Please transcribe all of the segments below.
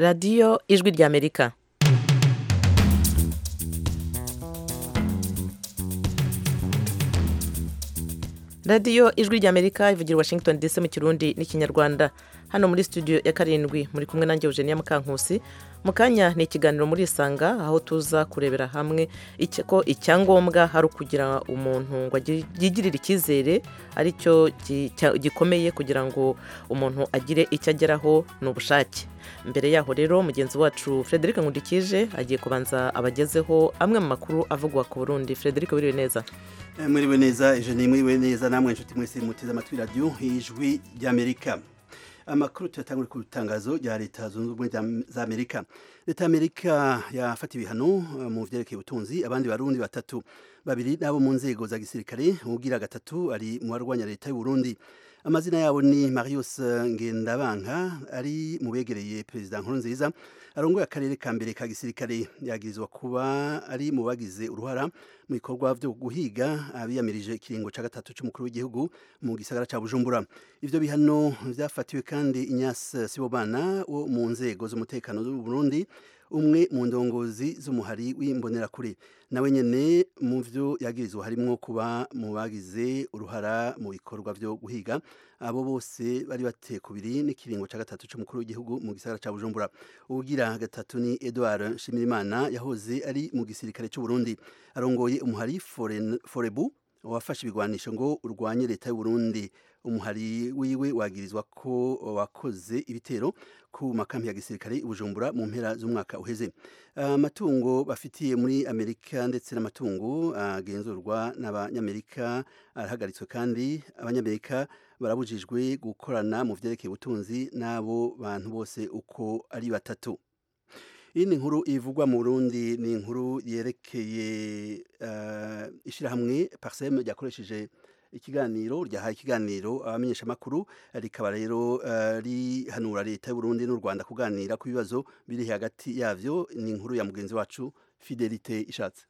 radiyo ijwi ry'amerika radiyo ijwi ry'amerika ivugira i washington dc mu kirundi n'ikinyarwanda hano muri studio ya karindwi muri kumwe nanjye eugenia mukankusi mu kanya ni ikiganiro muri isanga aho tuza kurebera hamwe icya- ko icyangombwa hari ukugira umuntu ngo agi- yigirire icyizere aricyo gi- cya- gikomeye kugira ngo umuntu agire icyo ageraho ni ubushake mbere yaho rero mugenzi wacu frederic nkundikije agiye kubanza abagezeho amwe mu makuru avugwa ku burundi frederic biriwe neza Eh, Mwiriwe neza ijeni mwiriwe neza namwe nshuti mwese muteze amatwi radiyo ijwi ry'amerika amakuru tuyatangure ku itangazo rya leta zunze ubumwe za- za amerika leta y'amerika yafata ibihano eh, mu byerekeye ubutunzi abandi barundi batatu babiri n'abo mu nzego za gisirikare ubwira gatatu ari mu barwanya leta y'uburundi amazina yabo ni marius ngendabanka ari mu begereye perezida nkurunziza arongoye akarere ka mbere ka gisirikare yagirizwa kuba ari mu bagize uruhara mu bikorwa byo guhiga abiyamirije ikiringo cya gatatu cy'umukuru w'igihugu mu gisagara cya bujumbura ibyo bihano byafatiwe kandi inyasi sibobana wo mu nzego z'umutekano z'u burundi umwe mu ndongozi z'umuhari w'imbonerakure nawe nyine mu byo yagirizwa harimo kuba mu bagize uruhara mu bikorwa byo guhiga abo bose bari bateye ku biri n'ikiringo cya gatatu cy'umukuru w'igihugu mu gisagara cya bujumbura ubugira gatatu ni edouard nshimirimana yahoze ari mu gisirikare cy'u burundi arongoye umuhari Foren- forebu wafashe ibigwanisho ngo urwanye leta y'u Burundi umuhari wiwe wagirizwa ko wakoze ibitero ku makambi ya gisirikare i bujumbura mu mpera z'umwaka uheze amatungo bafitiye muri amerika ndetse n'amatungo agenzurwa n'abanyamerika arahagaritswe kandi abanyamerika barabujijwe gukorana mu byerekeye ubutunzi n'abo bantu bose uko ari batatu iyi ni inkuru ivugwa mu burundi ni inkuru yerekeye eh, ishyirahamwe parisemu ryakoresheje ikiganiro ryahaye ikiganiro abamenyeshamakuru rikaba rero eh, rihanura leta y'u Burundi n'u rwanda kuganira ku bibazo biri hagati yabyo ni inkuru ya mugenzi wacu fidelite ishatse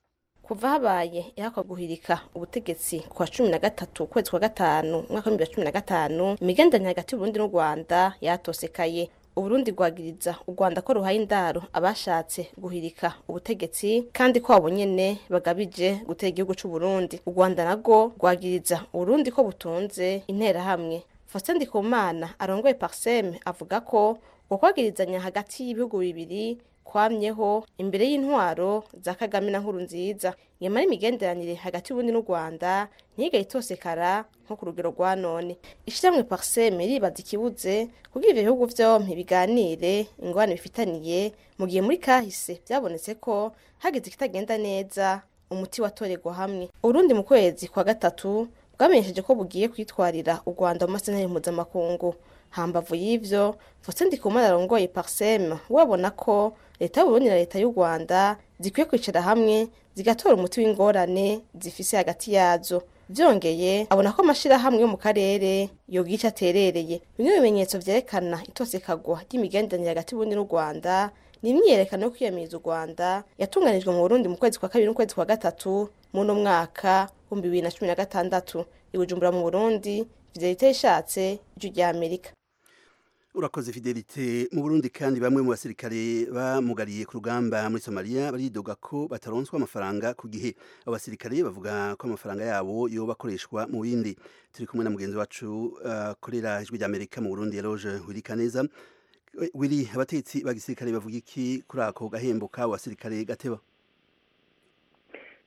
kuva habaye ihakwa guhirika ubutegetsi ku wa cumi na gatatu ukwezi kwa gatanu umwaka w'ibihumbi bibiri na cumi na gatanu imigenderanire hagati y'uburundi n'u rwanda yatosekaye uburundi rwagiriza u rwanda ko ruhaye indaro abashatse guhirika ubutegetsi kandi ko abo nyene bagabije gutera igihugu c'uburundi u rwanda narwo rwagiriza uburundi ko butunze interahamwe faustin ndikumana arongoye parseme avuga ko ukwagwirizanya hagati y'ibihugu bibiri kwamyeho imbere y'intwaro za kagame na nkuru nziza nyamara imigenderanire hagati y'ubundi n'u rwanda ntiyigaye itosekara nko ku rugero rwa none ishyirahamwe pariseme ribaza ikibuze kugira ibyo bihugu byombi biganire ingorane bifitaniye mu gihe muri kahise byabonetse ko hagize ikitagenda neza umuti watoregwa hamwe urundi mu kwezi kwa gatatu bwamenyesheje ko bugiye kwitwarira u rwanda mu masentare mpuzamakungu hambavu y'ivyo Faustin Ndikumana arongoye parseme we abona ko leta y'uburundi na leta y'u rwanda zikwiye kwicara hamwe zigatora umuti w'ingorane zifise hagati yazo byongeye abona ko amashirahamwe yo mu karere yogica aterereye bimwe mu bimenyetso vyerekana itosekagwa ry'imigenderanire hagati y'uburundi n'u rwanda ni imyiyerekano yo kwiyamiriza u rwanda yatunganijwe mu burundi mu kwezi kwa kabiri n'ukwezi kwa gatatu muri uno mwaka w'ibihumbi bibiri na cumi na gatandatu i bujumbura mu burundi fidelite ishatse ijwi rya amerika urakoze fidelite mu burundi kandi bamwe mu basirikare bamugariye ku rugamba muri somaliya baridoga ko bataronswa amafaranga ku gihe abo basirikare bavuga ko amafaranga yabo yoba akoreshwa mu bindi turi kumwe na mugenzi wacu eh, akorera ijwi ry'amerika mu burundi yaroje wirikaneza wiri abatetsi ba gisirikare bavuga iki kuri ako gahembo k'abo basirikare gateba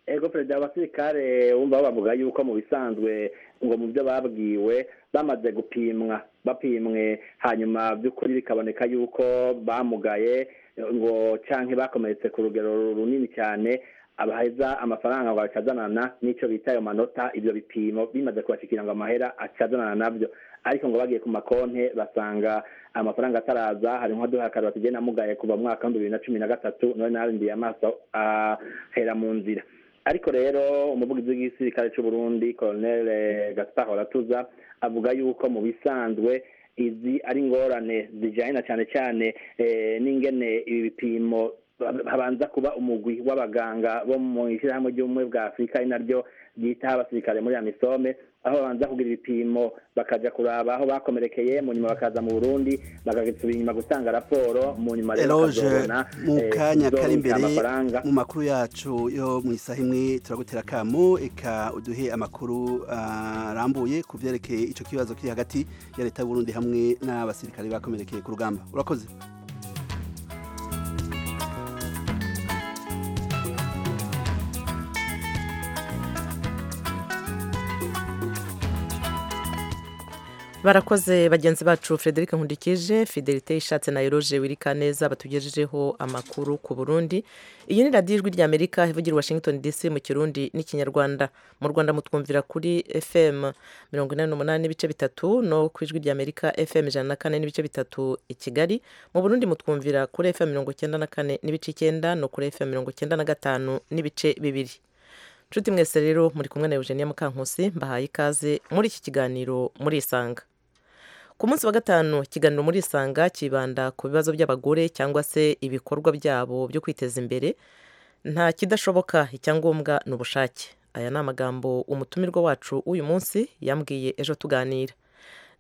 ego perezida abasirikare wumva bavuga yuko mu bisanzwe ngo mu byo babwiwe bamaze gupimwa bapimwe hanyuma by'ukuri bikaboneka yuko bamugaye ngo canke bakomeretse ku rugero runini cyane abaheza amafaranga ngo acazanana n'icyo bita ayo manota ibyo bipimo bimaze kubashikira ngo amahera acazanana nabyo ariko ngo bagiye ku makonte basanga amafaranga ataraza hari nk'aduhakara basigaye namugaye kuva mu mwaka w'ibihumbi bibiri na cumi na gatatu none narindiye amaso ahera mu nzira ariko rero umuvugizi w'igisirikare cy'u Burundi Colonel eh, Gaspar Horatuza avuga yuko mu bisanzwe izi ari ingorane zijanye na cyane cyane eh, n'ingene ibi bipimo ba- habanza kuba umugwi w'abaganga bo mu ishyirahamwe ry'ubumwe bwa afurika ari naryo ryitaho abasirikare muri amisome aho babanza kugira ibipimo bakajya kuraba aho bakomerekeye mu nyuma bakaza mu burundi bagasubira inyuma gutanga raporo mu nyuma rero eroge bakazabona mu eh, kanya uzoronka kari imbere amafaranga mu makuru yacu yo mu isaha imwe turagutera akamu eka uduhe amakuru ah, arambuye ku byerekeye icyo kibazo kiri hagati ya leta y'uburundi hamwe n'abasirikare bakomerekeye ku rugamba urakoze barakoze bagenzi bacu frederic nkundikije fidelite ishatse na eroge wirikaneza batugejejeho amakuru ku burundi iyi ni radiyo ijwi ry'amerika ivugira i washington dc mu kirundi n'ikinyarwanda mu rwanda mutwumvira kuri fm mirongo inani n'umunani n'ibice bitatu no ku ijwi ry'amerika fm ijana na kane n'ibice bitatu i kigali mu burundi mutwumvira kuri fm mirongo icyenda na kane n'ibice icyenda no kuri fm mirongo icyenda na gatanu n'ibice bibiri nshuti mwese rero muri kumwe na eugenia mukankusi mbahaye ikaze muri iki kiganiro murisanga ku munsi wa gatanu ikiganiro muri isanga kibanda ku bibazo by'abagore cyangwa se ibikorwa byabo byo kwiteza imbere nta kidashoboka icyangombwa ni ubushake aya ni amagambo umutumirwa wacu w'uyu munsi yambwiye ejo tuganira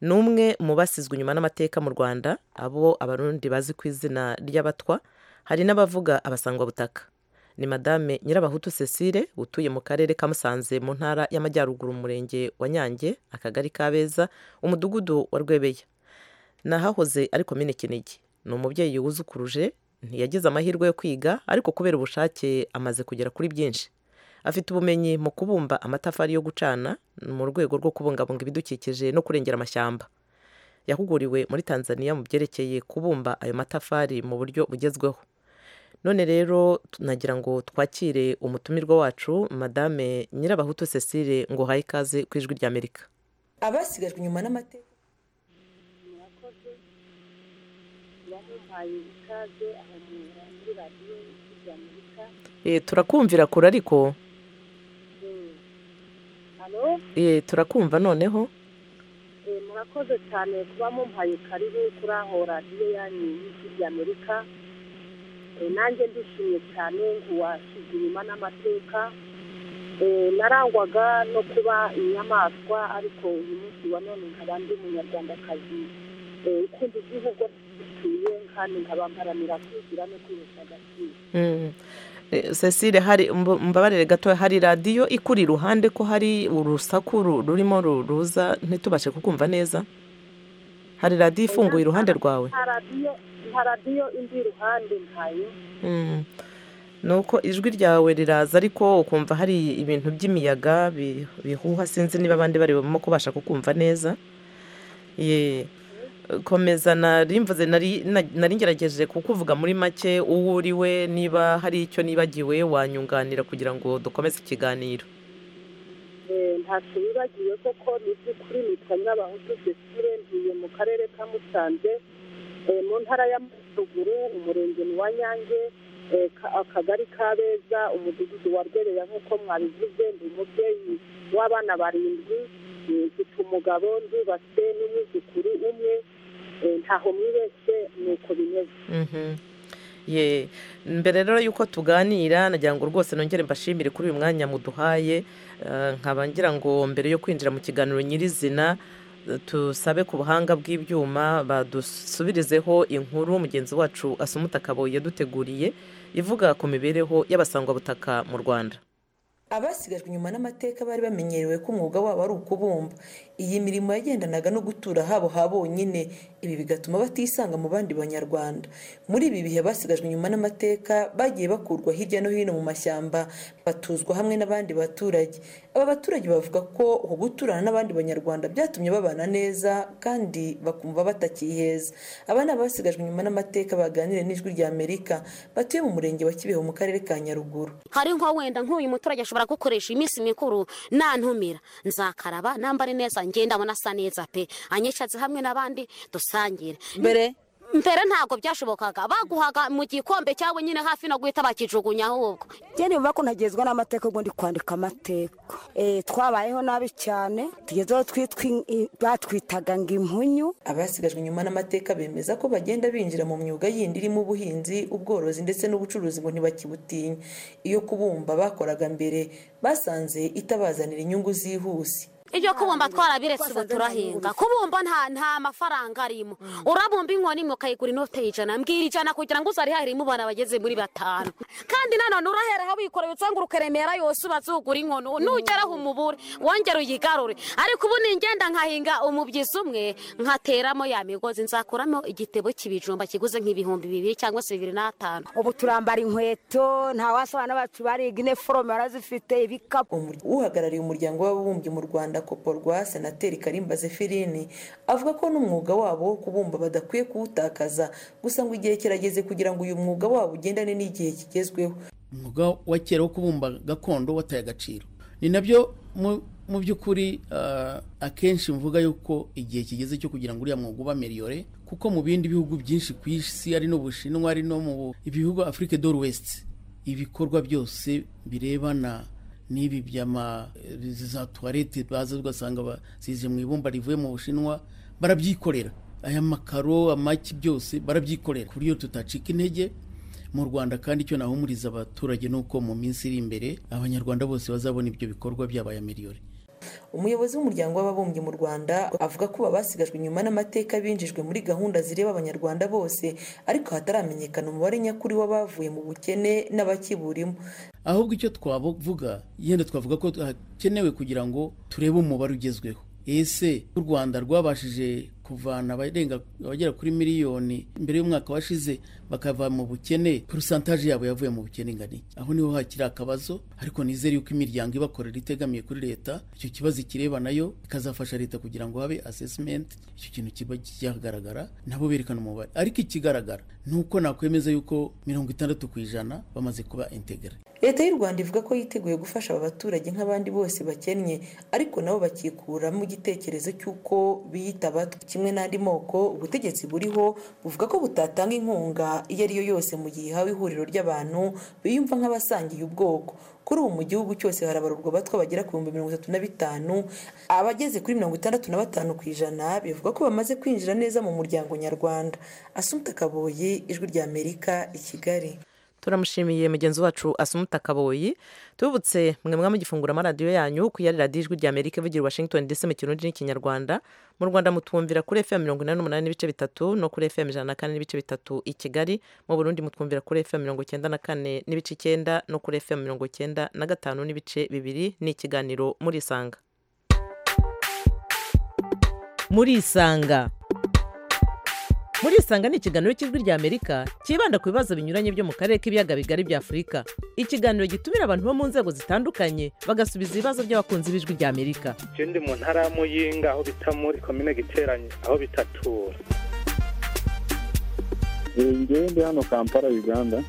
ni umwe mu basizwe inyuma n'amateka mu rwanda abo abarundi bazi ku izina ry'abatwa hari n'abavuga abasangwabutaka ni madame nyirabahutu cecile utuye mu karere ka musanze mu ntara y'amajyaruguru mu murenge wa nyange akagari kabeza umudugudu wa rwebeya nahahoze ari komine kinigi ni umubyeyi wuzukuruje ntiyagize amahirwe yo kwiga ariko kubera ubushake amaze kugera kuri byinshi afite ubumenyi mu kubumba amatafari yo gucana mu rwego rwo kubungabunga ibidukikije no kurengera amashyamba yahuguriwe muri tanzania mu byerekeye kubumba ayo matafari mu buryo bugezweho none rero nagira ngo twakire umutumirwa wacu madame nyirabahutu cecile ngo uhaye ikaze ku ijwi ry'amerika abasigajwe inyuma n'amateka murakoze yamuhaye ikaze ahanura muri radiyo y'amerika Eh, turakumvira kure ariko alo Eh, turakumva noneho eh, murakoze cyane kuba mumpaye karibu kuri aho radiyo yanyu y'ijwi ry'amerika Eh, nanjye ndishimye cyane ntiwasize inyuma n'amateka Eh, narangwaga no kuba inyamaswa ariko uyu munsi wa none nkaba ndi umunyarwandakazi Eh, ukunda igihugu dutuye kandi nkaba mparanira kwigira no kwihesha agaciro Mm. Eh, cecile hari mb- mbabarire gato hari radiyo ikuri iruhande ko hari urusaku ru- rurimo ru- ruza ntitubashe kukumva neza hari radiyo ifunguye iruhande rwawe nta radiyo nta radiyo indi iruhande ntayo Mm. ni uko ijwi ryawe riraza ariko ukumva hari ibintu by'imiyaga bi- bihuha sinzi niba abandi bari barimo kubasha kukumva neza Ye. komeza narimvuze nari na- nari ngerageje kukuvuga muri make uwo uri we niba hari icyo nibagiwe wanyunganira kugira ngo dukomeze ikiganiro Eh, ntacyo bibagiwe koko ni iby'ukuri nitwa nyabahutu cecile ntuye mu karere ka musanze eh, mu ntara y'amajyaruguru umurenge ni wa nyange eh, ka- akagari ka beza umudugudu wa rwereya nk'uko mwabivuze ndi umubyeyi w'abana barindwi eh, mfite umugabo ndubatse n'umwuzukuru umwe eh, ntaho mwibeshye ni uko bimeze Mhm. ye mbere rero yuko tuganira nagira ngo rwose nongere mbashimire kuri uyu mwanya muduhaye Eh, nkaba ngira ngo mbere yo kwinjira mu kiganiro nyirizina eh, tusabe ku buhanga bw'ibyuma badusubirizeho inkuru mugenzi wacu asumuta akabo yaduteguriye ivuga ku mibereho y'abasangwabutaka mu rwanda abasigajwe inyuma n'amateka bari bamenyerewe ko umwuga wabo ari ukubumba iyi mirimo yagendanaga no gutura habo ha bonyine ibi bigatuma batisanga mu bandi banyarwanda muri ibi bihe basigajwe inyuma n'amateka bagiye bakurwa hirya no hino mu mashyamba batuzwa hamwe n'abandi baturage aba baturage bavuga ko uku guturana n'abandi banyarwanda byatumye babana neza kandi bakumva batakiheza aba ni abasigajwe inyuma n'amateka baganira n'ijwi rya amerika batuye mu murenge wa kibeho mu karere ka nyaruguru hari nko wenda nk'uyu muturage ashobora gukoresha iminsi mikuru nantumira nzakaraba nambare neza ngenda mbona asa neza pe anyicaze hamwe n'abandi dusangire mbere mbere ntabwo byashobokaga baguhaga mu gikombe cyangwa nyine hafi no guhita bakijugunya ahubwo njye niba ko ntagezwa n'amateka ubwo ndi kwandika amateka Eh, twabayeho nabi cyane tugezeho twitwa in- i- batwitaga ngo impunyu abasigajwe inyuma n'amateka bemeza ko bagenda binjira mu myuga yindi irimo ubuhinzi ubworozi ndetse n'ubucuruzi ngo ntibakibutinya iyo kubumba bakoraga mbere basanze itabazanira inyungu zihuse ibyo kubumba twarabiretse ubu turahinga kubumba nta nta mafaranga arimo urabumba inkoni imwe ukayigura inote y'ijana mbwira ijana kugira ngo uzarihahire mu bana bageze muri batanu kandi nanone urahera wikoreye utsangura ukaremera yose ubazugura inkono nugeraho umubure wongera uyigarure ariko ubu ningenda nkahinga umubyizi umwe nkateramo ya migozi nzakuramo igitebo cy'ibijumba kiguze nk'ibihumbi bibiri cyangwa se bibiri n'atanu ubu turambara inkweto nta wasabana bacu bariga iniforome barazifite ibikapu Umur- uhagarariye umuryango w'ababumbyi mu rwanda koporwa senateri karimba zefirini avuga ko n'umwuga wabo wo kubumba badakwiye kuwutakaza gusa ngo igihe kirageze kugira ngo uyu mwuga wabo ugendane n'igihe kigezweho umwuga wa kera wo kubumba gakondo wataye agaciro ni nabyo mu- mu by'ukuri ah, akenshi mvuga yuko igihe kigeze cyo kugira ngo uriya mwuga uba miliyore kuko mu bindi bihugu byinshi ku isi ari no mu bushinwa ari no mu bihugu afurike dore wesiti ibikorwa byose birebana n'ibi by'ama eh, za tuwarete baza ugasanga ba- zize mu ibumba rivuye mu bushinwa barabyikorera aya makaro amaki byose barabyikorera ku buryo tutacika intege mu rwanda kandi icyo nahumuriza abaturage ni uko mu minsi iri imbere abanyarwanda bose bazabona ibyo bikorwa byabaye miliyoni umuyobozi w'umuryango w'ababumbyi mu rwanda avuga ko babasigajwe inyuma n'amateka binjijwe muri gahunda zireba abanyarwanda bose ariko hataramenyekana umubare nyakuri w'abavuye mu bukene n'abakiburimo ahubwo icyo twavuga yenda twavuga ko hakenewe kugira ngo turebe umubare ugezweho ese u rwanda rwabashije kuvana abarenga abagera kuri miliyoni mbere y'umwaka washize bakava mu bukene porosantaje yabo yavuye mu bukene ingana iki aho niho hakiri akabazo ariko nizere yuko imiryango ibakorera itegamiye kuri leta icyo kibazo ikireba nayo ikazafasha leta kugira ngo habe assessment icyo kintu kiba cyagaragara nabo berekana umubare ariko ikigaragara ni uko nakwemeza yuko mirongo itandatu ku ijana bamaze kuba integere leta y'u rwanda ivuga ko yiteguye gufasha aba baturage nk'abandi bose bakennye ariko nabo bakikuramo igitekerezo cy'uko biyita abatwa kimwe n'andi moko ubutegetsi buriho buvuga ko butatanga inkunga iyo ari yo yose mu gihe ihawe ihuriro ry'abantu biyumva nk'abasangiye ubwoko kuri ubu mu gihugu cyose harabarurwa abatwa bagera ku bihumbi mirongo itatu na bitanu abageze kuri mirongo itandatu na batanu ku ijana bivuga ko bamaze kwinjira neza mu muryango nyarwanda asumta kaboyi ijwi ry'amerika i kigali turamushimiye mugenzi wacu asumuta kaboyi tubutse mwe mwaba mugifungura amaradiyo yanyu ku yari radiyo ijwi ry'amerika ivugira i washington dc mu kirundi n'ikinyarwanda mu rwanda mutwumvira kuri fm mirongo inani n'umunani n'ibice bitatu no kuri fm ijana na kane n'ibice bitatu i kigali mu burundi mutwumvira kuri fm mirongo icyenda na kane n'ibice icyenda no kuri fm mirongo icyenda na gatanu n'ibice bibiri ni ikiganiro muri isanga murisanga muri isanga ni ikiganiro cy'ijwi ry'amerika cyibanda ku bibazo binyuranye byo mu karere k'ibiyaga bigari bya afurika ikiganiro gitumira abantu bo mu nzego zitandukanye bagasubiza ibibazo by'abakunzi b'ijwi ry'amerika je ndi mu ntara ya muyinga aho bita muri komine giteranye aho bitatura ngewe ndi hano kampala uganda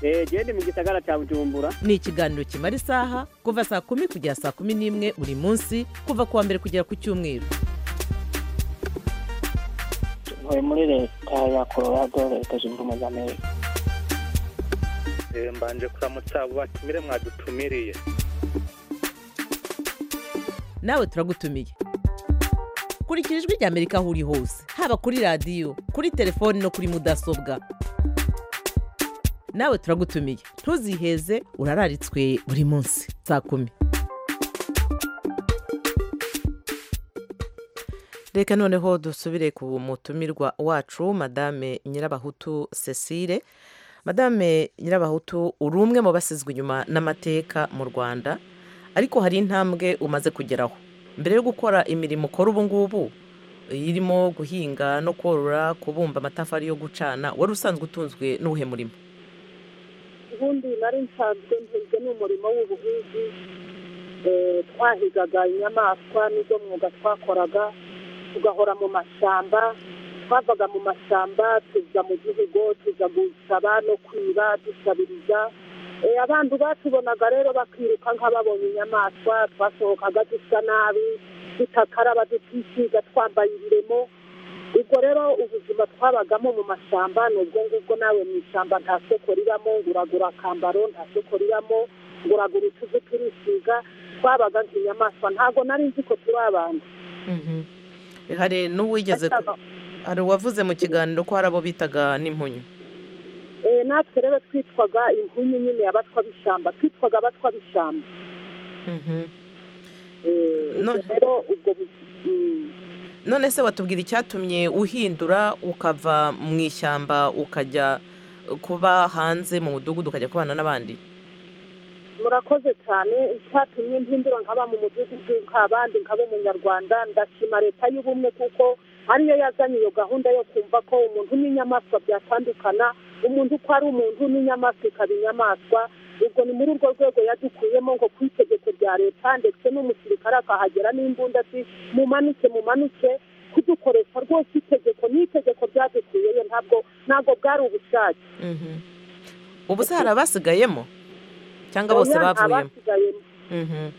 eee ndi mu gisagara cya bujumbura ni ikiganiro kimara isaha kuva saa kumi kugera saa kumi n'imwe buri munsi kuva ku wa mbere kugera ku cyumweru ntuye muri leta ya colorado leta zunze ubumwe za amerika Eh, mbanje kuramutsa abo batumire mwadutumiriye nawe turagutumiye kurikira ijwi ry'amerika aho uri hose haba kuri radiyo kuri telefoni no kuri mudasobwa nawe turagutumiye ntuziheze urararitswe buri munsi saa kumi reka noneho dusubire ku mutumirwa wacu madame nyirabahutu cecile madame nyirabahutu uri umwe mu basizwe inyuma n'amateka mu rwanda ariko hari intambwe umaze kugeraho mbere yo gukora imirimo ukora ubu ngubu irimo guhinga no korora kubumba amatafari yo gucana wari usanzwe utunzwe n'uwuhe murimo ubundi nari nsanzwe ntunzwe n'umurimo w'ubuhinzi Eh, twahigaga inyamaswa n'izo mwuga twakoraga tugahora mu mashyamba twavaga mu mashyamba tuza mu gihugu tuza gusaba no kwiba dusabiriza Eh, abantu batubonaga rero bakiruka nk'ababonye inyamaswa twasohokaga dusa nabi tutakaraba tutisiga twambaye ibiremo ubwo rero ubuzima twabagamo mu mashyamba ni ubwo ngubwo nawe mu ishyamba nta soko ribamo nguragura akambaro nta soko ribamo nguragura utuzu turisiga twabaga nk'inyamaswa ntabwo nari nzi ko turi abantu hari n'uwigeze hari uwavuze mu kiganiro ko hari abo bitaga n'impunyu Eh, natwe rero twitwaga inkunyu nyine y'abatwa b'ishyamba twitwaga abatwa b'ishyamba None- rero ubwo bu- mm, none se watubwira icyatumye uhindura ukava mu ishyamba ukajya kuba hanze mu mudugudu ukajya kubana n'abandi murakoze cyane icyatumye mpindura nkaba mu mudugudu nk'abandi nkaba umunyarwanda ndashima leta y'ubumwe kuko ariyo yazanye iyo gahunda yo kumva ko umuntu n'inyamaswa byatandukana umuntu uko ari umuntu n'inyamaswa ikaba inyamaswa ubwo ni muri urwo rwego yadukuyemo ngo ku itegeko rya leta ndetse n'umusirikare akahagera n'imbunda ati mumanuke mumanuke kudukoresha rwose itegeko ni itegeko ryadukuyeyo ntabwo ntabwo bwari ubushake ubu se hari abasigayemo cyangwa bose Oya, nta bavuyemo basigayemo. Mhm.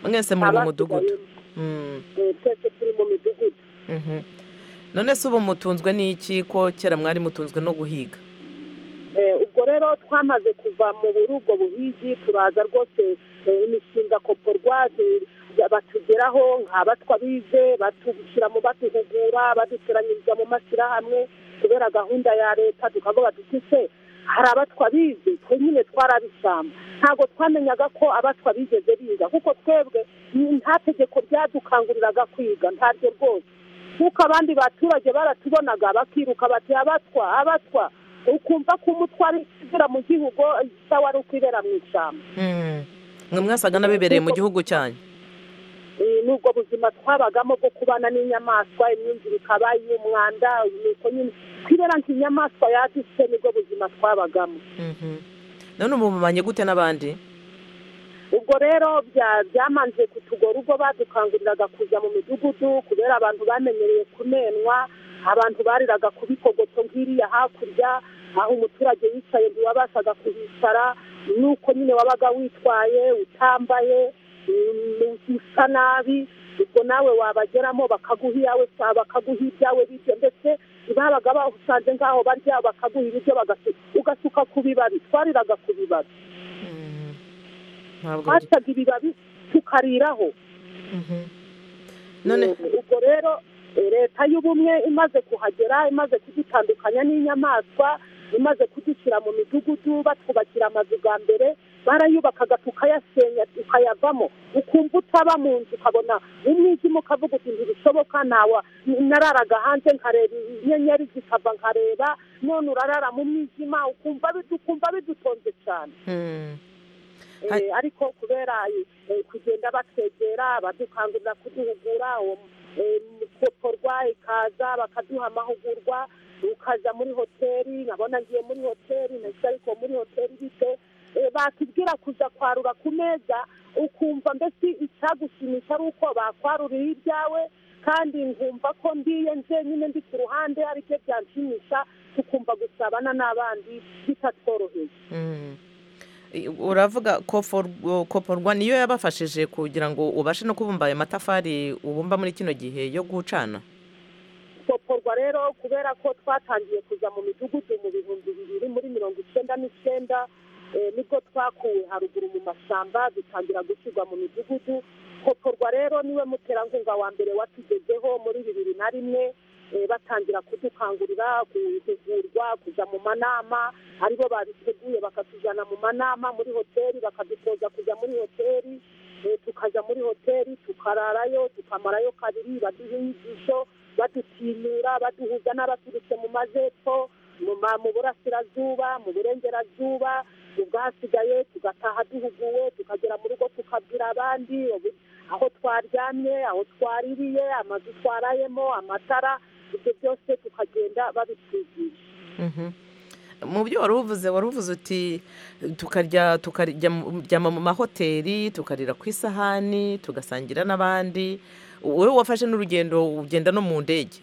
mwese muri mu mudugudu Mm. Eh, twese turi mu midugudu Mhm. none se ubu mutunzwe n'iki ko kera mwari mutunzwe no guhiga Eh, ubwo rero twamaze kuva mu burugo buhigi turaza rwose eh, imishinga koporwa eh, batugeraho nk'abatwa bize batushyira mu batuhugura baduteranyiriza mu mashyirahamwe kubera gahunda ya leta tukavuga duti se hari abatwa bize twe nyine twarabisamba ntabwo twamenyaga ko abatwa bigeze biga kuko twebwe ni- nta tegeko ryadukanguriraga kwiga ntaryo rwose kuko abandi baturage baratubonaga bakiruka bati abatwa abatwa ukumva ko umutwe ari ikizira mu gihugu isawa ari ukwibera mu ishyamba Mm. mwe mwasaga n'abibereye mu gihugu cyanyu Eh, n'ubwo buzima twabagamo bwo kubana n'inyamaswa imyumvire ikaba iy'umwanda nuko nyine kwibera nk'inyamaswa yadutse nibwo buzima twabagamo Mhm. none ubu mubanye gute n'abandi ubwo rero bya- byamanje kutugora ubwo badukanguriraga kuza mu midugudu kubera abantu bamenyereye kumenwa abantu bariraga ku bikogoto nk'iriya hakurya aho umuturage yicaye ntiwabashaga kuhicara nuko nyine wabaga witwaye utambaye mm, usa nabi ubwo nawe wabageramo bakaguha iyawe sa- bakaguha ibyawe bityo ndetse babaga bahusanze nk'aho barya bakaguha ibiryo bagasuka ugasuka ku bibabi twariraga ku bibabi ntabwo biri- twacaga ibibabi tukariraho Mhm. none ubwo rero eh, leta y'ubumwe imaze kuhagera imaze kudutandukanya n'inyamaswa imaze kudushyira mu midugudu batwubakira amazu bwa mbere barayubakaga tukayasenya tukayavamo ukumva utaba mu nzu ukabona umwijima ukavuga uti ntibishoboka ntawa nararaga hanze nkareba inyenyeri zikava nkareba none urarara mu mwijima ukumva bidu- ukumva bidutonze cyane Mm. Eh, ariko kubera eh, kugenda batwegera badukangurira kuduhugura uwo eh, koporwa ikaza bakaduha amahugurwa ukaza muri hoteli nkabona ngiye muri hoteli nahise ariko muri hoteli bite Eh, batubwira kuza kwarura ku meza ukumva mbese icyagushimisha ari uko bakwaruriye ibyawe kandi nkumva ko ndiye njyenyine ndi ku ruhande ari byo byanshimisha tukumva gusabana n'abandi bitatworoheye Mm. I- uravuga kofor- koporwa niyo yabafashije kugira ngo ubashe no kubumba ayo matafari ubumba muri kino gihe yo gucana gusoporwa rero kubera ko twatangiye kuza mu midugudu mu bihumbi bibiri muri mirongo icyenda n'icyenda eh, nibwo twakuwe haruguru mu mashyamba dutangira gushyirwa mu midugudu koporwa rero niwe muterankunga wa mbere watugezeho muri bibiri na rimwe eh, batangira kudukangurira guhugurwa kuja mu manama aribo babiteguye bakatujana mu manama muri hoteli bakadutoza kujya muri hoteli Eh, tukajya muri hoteli tukararayo tukamarayo kabiri baduha inyigisho badutinura baduhuza n'abaturutse mu majyepfo mu ma- mu burasirazuba mu burengerazuba mu bwasigaye tugataha duhuguwe tukagera mu rugo tukabwira abandi ubu- aho twaryamye aho twaririye amazu twarayemo amatara ibyo byose tukagenda babitwigisha Mhm. mu byo wari uvuze wari uvuze uti tukarya tukaryama mu mahoteli tukarira ku isahani tugasangira n'abandi wowe wafashe n'urugendo ugenda no mu ndege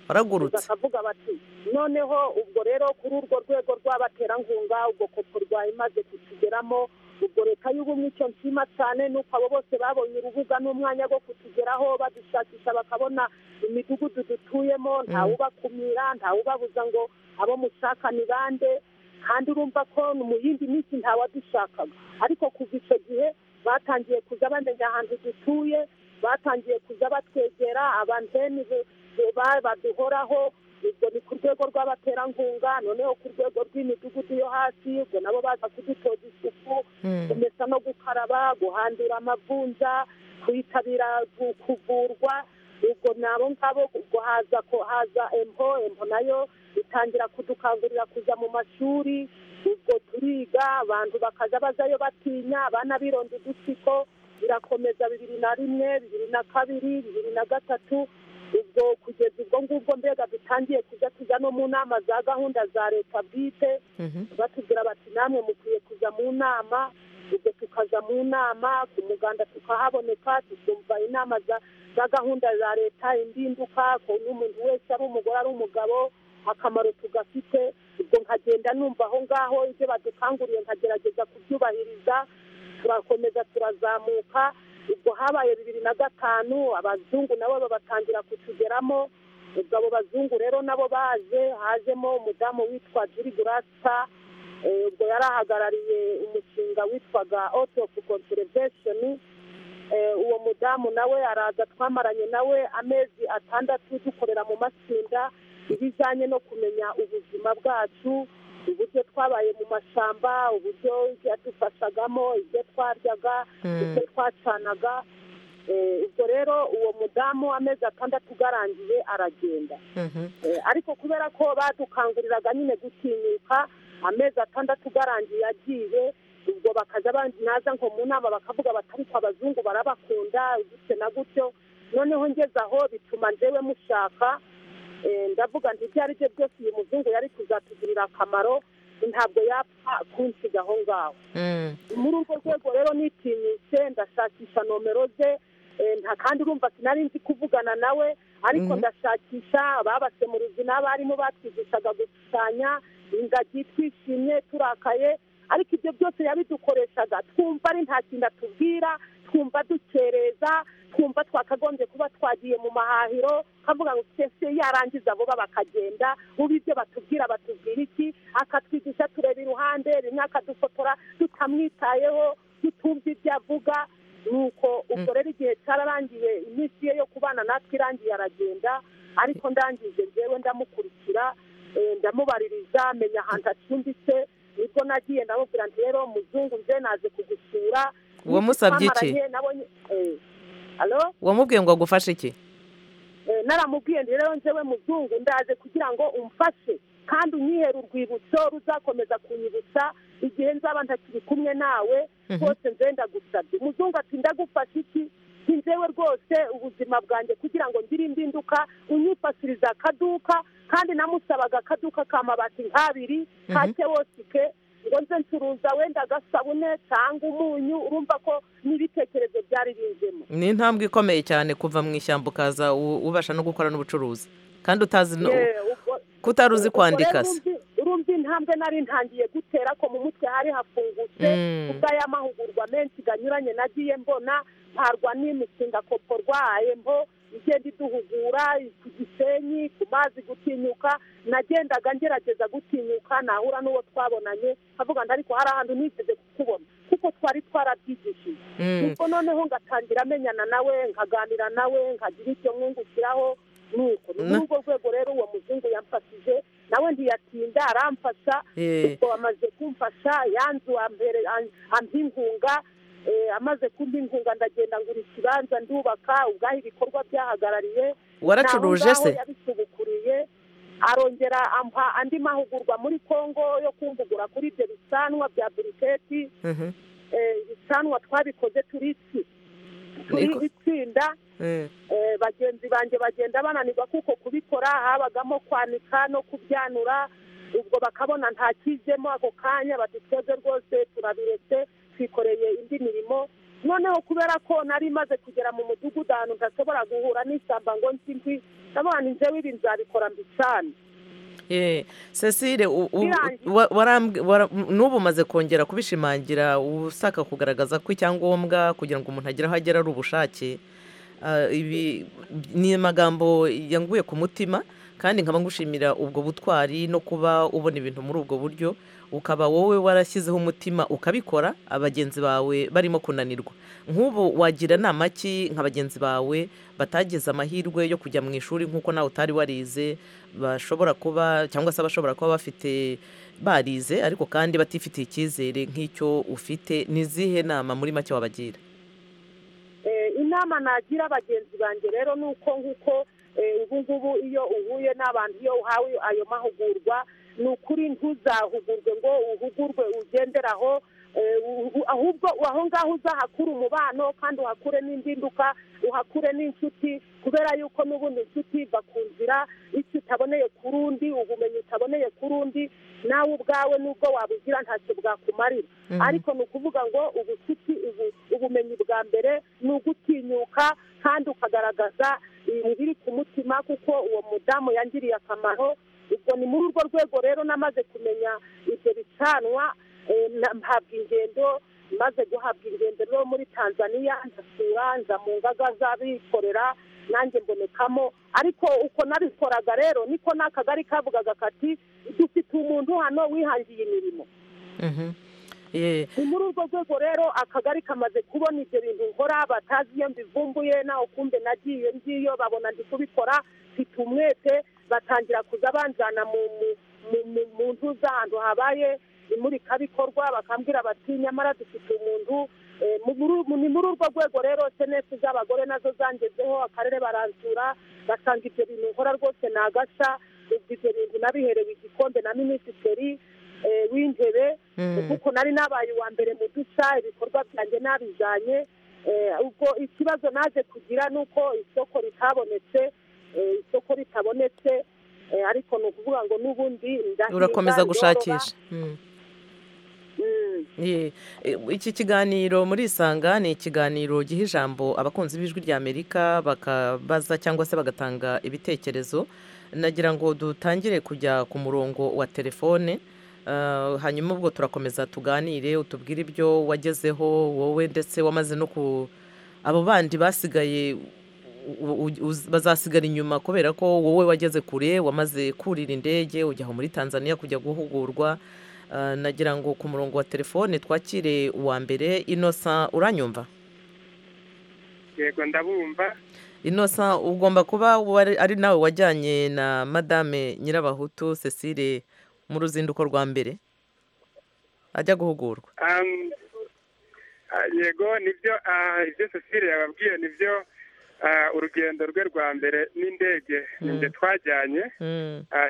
waragurutse bakavuga bati noneho ubwo rero kuri urwo rwego rw'abaterankunga ubwo koporwa imaze kutugeramo ubwo leta y'ubumwe icyo nshima cyane ni uko abo bose babonye urubuga n'umwanya wo kutugeraho badushakisha bakabona imidugudu dutuyemo ntawubakumira ntawubabuza ngo abo mushaka ni bande kandi urumva ko no mu yindi minsi ntawadushakaga ariko kuva icyo gihe batangiye kuza bamenya ahantu dutuye batangiye kuza batwegera abanteni be- be- ba- baduhoraho ubwo ni ku rwego rw'abaterankunga noneho ku rwego rw'imidugudu yo hasi ubwo nabo baza kudutoza isuku Mm. kumesa no gukaraba guhandura amavunja kuyitabira ku- kuvurwa ubwo nabo ngabo ubwo haza ko haza empo empo nayo itangira kudukangurira kuza mu mashuri ubwo turiga abantu bakaza bazayo batinya abana bironda udutsiko birakomeza bibiri na rimwe bibiri na kabiri bibiri na gatatu ubwo kugeza ubwo ngubwo mbega dutangiye kujya tujya no mu nama za gahunda za leta bwite batubwira bati namwe mukwiye kujya mu nama ubwo tukaza mu nama ku muganda tukahaboneka tukumva inama za- za gahunda za leta indinduka ukuntu umuntu wese ari umugore ari umugabo akamaro tugafite ubwo nkagenda numva aho ngaho ibyo badukanguriye nkagerageza kubyubahiriza turakomeza turazamuka ubwo habaye bibiri na gatanu abazungu nabo babatangira kutugeramo ubwo abo bazungu rero nabo baje hajemo umudamu witwa juri gurasa Eh, ubwo yari ahagarariye umushinga witwaga auto conservation Eh, uwo mudamu nawe araza twamaranye nawe amezi atandatu dukorera mu matsinda ibijyanye no kumenya ubuzima bwacu uburyo twabaye mu mashyamba uburyo yadufashagamo ibyo twaryaga Mm. ibyo twacanaga Eh, ubwo rero uwo mudamu amezi atandatu ugarangiye aragenda Eh, ariko kubera ko badukanguriraga nyine gutinyuka amezi atandatu garangiye yagiye ubwo bakaza bandi naza nko mu nama bakavuga bati ariko abazungu barabakunda gutyo na gutyo noneho ngeze aho bituma njyewe mushaka Eh, ndavuga nti ibyo ari byo byose uyu muzungu yari kuzatugirira akamaro ntabwo yapfa kunsiga aho ngaho muri urwo rwego rero nitinyitse ndashakisha nomero ze eh, nta kandi urumva sinari nzi kuvugana nawe ariko Mhm. ndashakisha ababasemuruzi n'abarimu batwigishaga gushushanya ingagi twishimye turakaye ariko ibyo byose yabidukoreshaga twumva ari nta kintu atubwira twumva dukereza twumva twakagombye kuba twagiye mu mahahiro kavuga ngo twese yarangiza vuba bakagenda ubu ibyo batubwira batubwira iki akatwigisha tureba iruhande rimwe akadufotora tutamwitayeho tutumva ibyo avuga nuko ubwo rero igihe cyararangiye iminsi ye yo kubana natwe irangiye aragenda ariko ndangije njyewe ndamukurikira eh, ndamubaririza menya ahantu acumbitse nibwo nagiye ndamubwira nti rero muzungu nze naze kugusura Wamusabye iki? Twamaranye, nabonye eh, alo wamubwiye ngo agufashe iki Eh, naramubwiye ndi rero njyewe muzungu ndaje kugira ngo umfashe kandi unyihere urwibutso ruzakomeza kunyibutsa igihe nzaba ntakiri kumwe nawe Mhm. rwose nze ndagusabye muzungu ati ndagufasha iki Nti njyewe rwose ubuzima bwanjye kugira ngo ngire impinduka unyifashiriza akaduka kandi namusabaga akaduka ka mabati nk'abiri Mhm. ka kewosike ngo nze ncuruza wenda agasabune cyangwa umunyu urumva ko n'ibitekerezo byari binzemo ni intambwe ikomeye cyane kuva mu ishyamba ukaza u- ubasha no gukora n'ubucuruzi kandi utazi no- Yeah, ubwo- kutari uzi ubwo kwandika rero se urumvi- urumva intambwe nari ntangiye gutera ko mu mutwe hari hafungutse Mm. ubwo aya mahugurwa menshi ganyuranye nagiye mbona mparwa n'imishinga koporwa embo igenda iduhugura ku gisenyi ku mazi gutinyuka nagendaga ngerageza gutinyuka nahura n'uwo twabonanye avuga ngo ariko hari ahantu nigeze kukubona kuko twari twarabyigishije Mm. ubwo noneho ngatangira amenyana nawe nkaganira nawe nkagira ibyo mwungukiraho nuko ni muri Na- urwo rwego rero uwo muzungu yamfashije nawe ntiyatinda aramfasha Eh. ubwo amaze kumfasha yanzu ambere- am- ampa inkunga eh, amaze kumpa inkunga ndagenda ngura ikibanza ndubaka ubwaho ibikorwa byahagarariye Waracuruje Naho ngaho se? yabisubukuriye arongera ampa andi mahugurwa muri kongo yo kumbugura kuri ibyo bisanwa bya buriketi Mhm. eh, ibisanwa twabikoze turi iki turi Niko- itsinda Eh. Eh, bagenzi banjye bagenda bananirwa kuko kubikora habagamo kwanika no kubyanura ubwo bakabona ntakijemo ako kanya bati twebwe rwose turabiretse twikoreye indi mirimo noneho kubera ko nari maze kugera mu mudugudu ahantu ntashobora guhura n'ishyamba ngo nzi mbi ndabona njyewe ibi nzabikora mbi cyane Eh, cecile u- u- Birangiye. wa- warambwi- wara- n'ubu umaze kongera kubishimangira usaka kugaragaza ko icyangombwa kugira ngo umuntu agere aho agera ari ubushake Ah, ibi ni amagambo yanguye ku mutima kandi nkaba ngushimira ubwo butwari no kuba ubona ibintu muri ubwo buryo ukaba wowe warashyizeho umutima ukabikora abagenzi bawe barimo kunanirwa nk'ubu wagira inama ki nka bagenzi bawe batagize amahirwe yo kujya mu ishuri nk'uko nawe utari warize bashobora kuba cyangwa se abashobora kuba bafite barize ariko kandi batifitiye icyizere nk'icyo ufite ni izihe nama muri make wabagira Eh, inama nagira bagenzi banjye rero ni uko nk'uko ubu ngubu iyo uhuye n'abantu iyo uhawe ayo mahugurwa ni ukuri ntuzahugurwe ngo uhugurwe ugenderaho ahubwo aho ngaho uzahakure umubano kandi uhakure n'indinduka uhakure n'inshuti kubera yuko n'ubundi inshuti iva ku nzira icyo utaboneye kuri undi ubumenyi utaboneye kuri undi nawe ubwawe n'ubwo wabugira ntacyo bwakumarira ariko ni ukuvuga ngo ubucuti ubumenyi bwa mbere ni ugutinyuka kandi ukagaragaza ibiri ku mutima kuko uwo mudamu yangiriye akamaro ubwo ni muri urwo rwego rero namaze kumenya ibyo bicanwa mpabwa ingendo maze guhabwa ingendo rero muri tanzania ndasura nza mu ngaga z'abikorera nanjye mbonekamo ariko uko nabikoraga rero niko n'akagari kavugaga kati dufite umuntu hano wihangiye imirimo ni muri urwo rwego rero akagari kamaze kubona ibyo bintu nkora batazi iyo mbivumbuye nawe kumbe nagiye ngiyo babona ndi kubikora mfite umwete batangira kuza banjyana mu ntu z'ahantu habaye imurikabikorwa bakambwira bati nyamara dufite umuntu ni muri urwo rwego rero senesi z'abagore nazo zangezeho akarere baransura basanga ibyo bintu nkora rwose ni agasha ibyo bintu nabiherewe igikombe na minisitiri w'intebe kuko nari nabaye uwa mbere mu duca ibikorwa byanjye nabijyanye ubwo ikibazo naje kugira ni uko isoko ritabonetse isoko ritabonetse ariko ni ukuvuga ngo n'ubundi urakomeza gushakisha iki kiganiro muri isanga ni ikiganiro giha ijambo abakunzi b'ijwi rya amerika bakabaza cyangwa se bagatanga ibitekerezo nagira ngo dutangire kujya ku murongo wa telefone hanyuma ubwo turakomeza tuganire utubwire ibyo wagezeho wowe ndetse wamaze no ku abo bandi basigaye bazasigara inyuma kubera ko wowe wageze kure wamaze kurira indege ujya aho muri tanzania kujya guhugurwa nagira ngo ku murongo wa telefone twakire uwa mbere inosa uranyumva yego ndabumva inosa ugomba kuba ari nawe wajyanye na madame nyirabahutu cecile mu ruzinduko rwa mbere ajya guhugurwa yego nibyo ibyo cecile yababwiye nibyo urugendo rwe rwa mbere n'indege nibyo twajyanye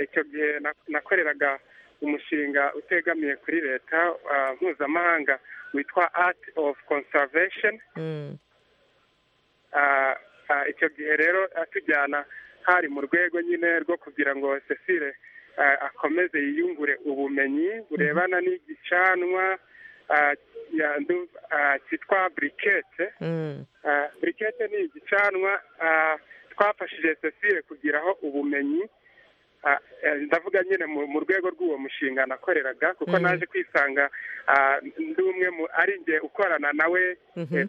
icyo gihe nakoreraga umushinga utegamiye kuri leta mpuzamahanga witwa art of conservation icyo gihe rero atujyana hari mu rwego nyine rwo kugira ngo cecile akomeze yiyungure ubumenyi burebana n'igicanwa cyitwa burikete burikete ni igicanwa twafashije cecile kugiraho ubumenyi ndavuga nyine mu rwego rw'uwo mushinga nakoreraga kuko naje kwisanga ndi umwe mu ari njye ukorana nawe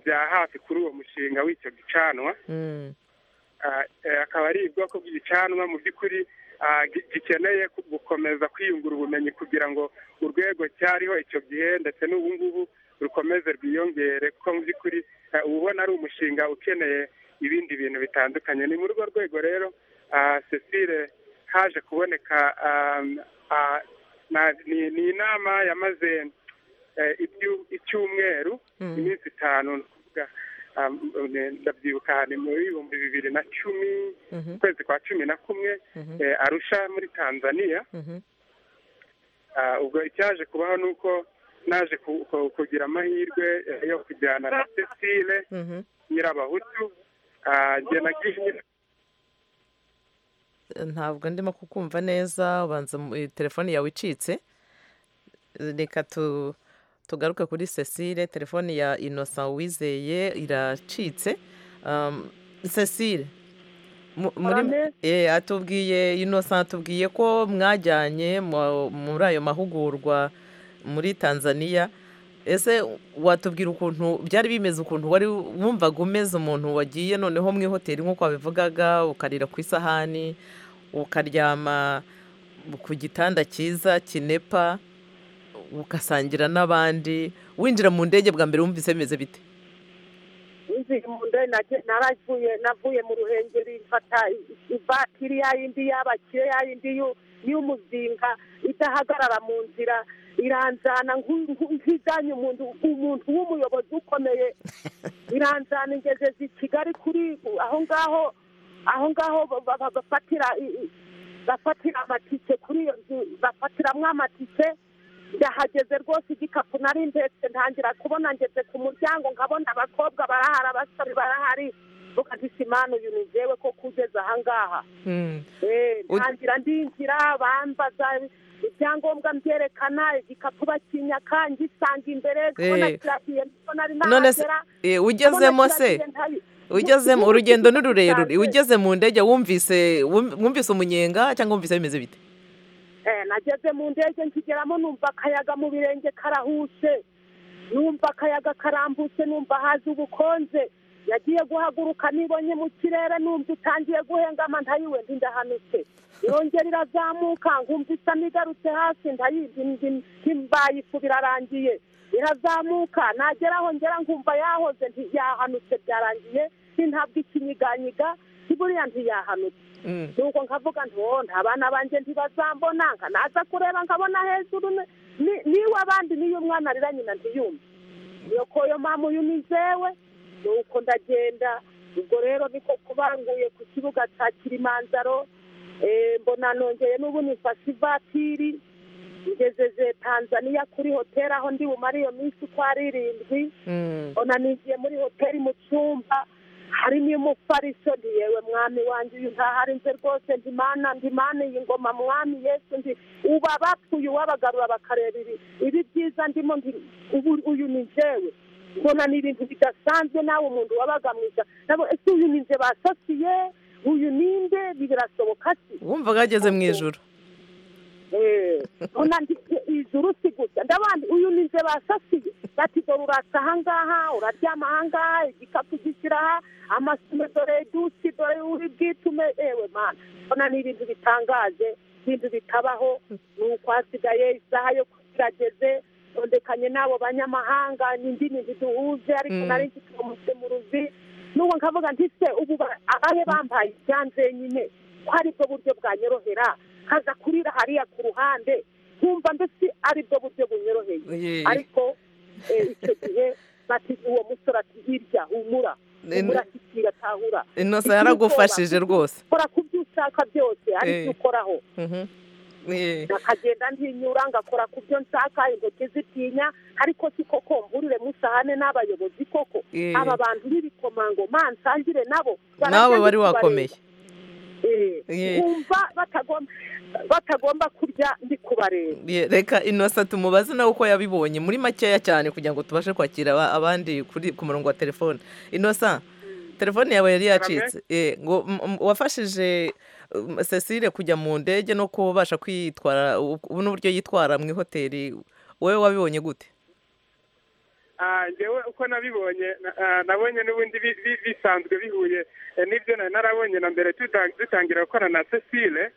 bya hafi kuri uwo mushinga w'icyo gicanwa akaba ari ubwoko bw'igicanwa mu by'ukuri gikeneye gukomeza kwiyungura ubumenyi kugira ngo urwego cyariho icyo gihe ndetse n'ubu ngubu rukomeze rwiyongere kuko mu by'ukuri uba ubona ari umushinga ukeneye ibindi bintu bitandukanye ni muri urwo rwego rero cecile haje kuboneka ni inama yamaze icyumweru iminsi itanu ndabyibuka ni mu bihumbi bibiri na cumi ukwezi kwa cumi na kumwe arusha muri tanzania ubwo icyaje kubaho ni uko naje kugira amahirwe yo kujyana na cecile nyirabahutu ntabwo ndimo kukumva neza ubanza telefone yawe icitse reka tugaruke kuri cecile telefone ya inosa wizeye iracitse cecile atubwiye inosa atubwiye ko mwajyanye muri ayo mahugurwa muri tanzania ese watubwira ukuntu byari bimeze ukuntu wari wumvaga umeze umuntu wagiye noneho mu ihoteli nk'uko wabivugaga ukarira ku isahani ukaryama ku gitanda cyiza kinepa ugasangira n'abandi winjira mu ndege bwa mbere wumvise bimeze bite winjiye mu ndege naravuye navuye mu ruhengeri mfata ivatiri ya yindi y'abakire ya yindi y'umuzinga idahagarara mu nzira iranjana nk'ijyanye umuntu umuntu w'umuyobozi ukomeye iranjana ingeze i kigali kuri aho ngaho aho ngaho bafatira bafatira amatike kuri iyo nzu bafatiramwo amatike ndahageze rwose igikapu nari ndetse ntangira kubona ngeze ku muryango nkabona abakobwa barahari abasore barahari mukadisima uyu ni njyewe ko kugeza ahangaha ntangira ndinjira bambaza ibyangombwa mbyerekana igikapu bakinyaka ngisanga imbere kubona kiragiye nari nahagera ugezemo se ugezemo urugendo ni rurerure ugeze mu ndege wumvise wumvise umunyenga cyangwa wumvise bimeze bite nageze mu ndege nkigeramo numva akayaga mu birenge karahuse numva akayaga karambutse numva hazi ubukonje yagiye guhaguruka nibonye mu kirere numva utangiye guhengama ntayiwe ndahanutse yongera irazamuka nkumva isa n'igarutse hasi ntibayifu birarangiye irazamuka nageraho ngera nkumva yahoze ntiyahanutse byarangiye ntabwo ikinyiganyiga buriya ntiyahanutse nuko nkavuga nta bana banjye ntibazambona nkanaza kureba nkabona hejuru niwe abandi niyo umwana arira nyina ntiyumve iyo koyo mpamvu yunizewe nuko ndagenda ubwo rero niko kubanguye ku kibuga cya kirimanzaro mbona nongeye n'ubu nifashe ivatiri ngejeje tanzania kuri hoteli aho ndi bumare iyo minsi uko ari irindwi mbona nigiye muri hoteli mu cyumba harimo umufariso ndi yewe mwami wanjye uyu ntahari nze rwose ndimana ndimana iyi ngoma mwami yesu ndi uba abapfuye uwabagarura bakareba ibi ibi byiza ndimo uyu ni njyewe mbona ni ibintu bidasanzwe nawe umuntu wabaga mwiza nabo ese uyu ni nze basasiye uyu ninde birasoboka si wumva bageze mu ijoro mbona ijuru si gusa ndabandi uyu ni nze basasiye bati dore urasa ahangaha uraryama ahangaha igikapu gishyira aha amasume dore dusi dore uri bwitume ewe mana mbona ni ibintu bitangaje ibintu bitabaho ni uko hasigaye isaha yo kirageze tondekanye n'abo banyamahanga ni indi bintu duhuze ariko nari nzi ko musemuruzi n'ubwo nkavuga nti se ubu abahe bambaye ibyanze nyine ko ari bwo buryo bwanyorohera kaza kurira hariya ku ruhande nkumva mbese ari bwo buryo bunyoroheye ariko icyo gihe bati uwo musore ati hirya humura humura kikira tahura inosa yaragufashije rwose kora ku byo ushaka byose ari byo ukoraho akagenda ntinyura ngakora ku byo nshaka intoki zitinya ariko siko komvurire musahane n'abayobozi koko aba bantu b'ibikomangoma nsangire nabo nawe wari wakomeye kumva batagomba kurya ndi kubareba reka inosa tumubaze nawe uko yabibonye muri makeya cyane kugira ngo tubashe kwakira abandi ku murongo wa telefone inosa telefone yawe yari yacitse ngo wafashije cecile kujya mu ndege no kubasha kwitwara ubu n'uburyo yitwara mu ihoteli wowe wabibonye gute ngewe uko nabibonye nabonye n'ubundi bisanzwe bihuye n'ibyo narabonye na mbere dutangira gukora na cecile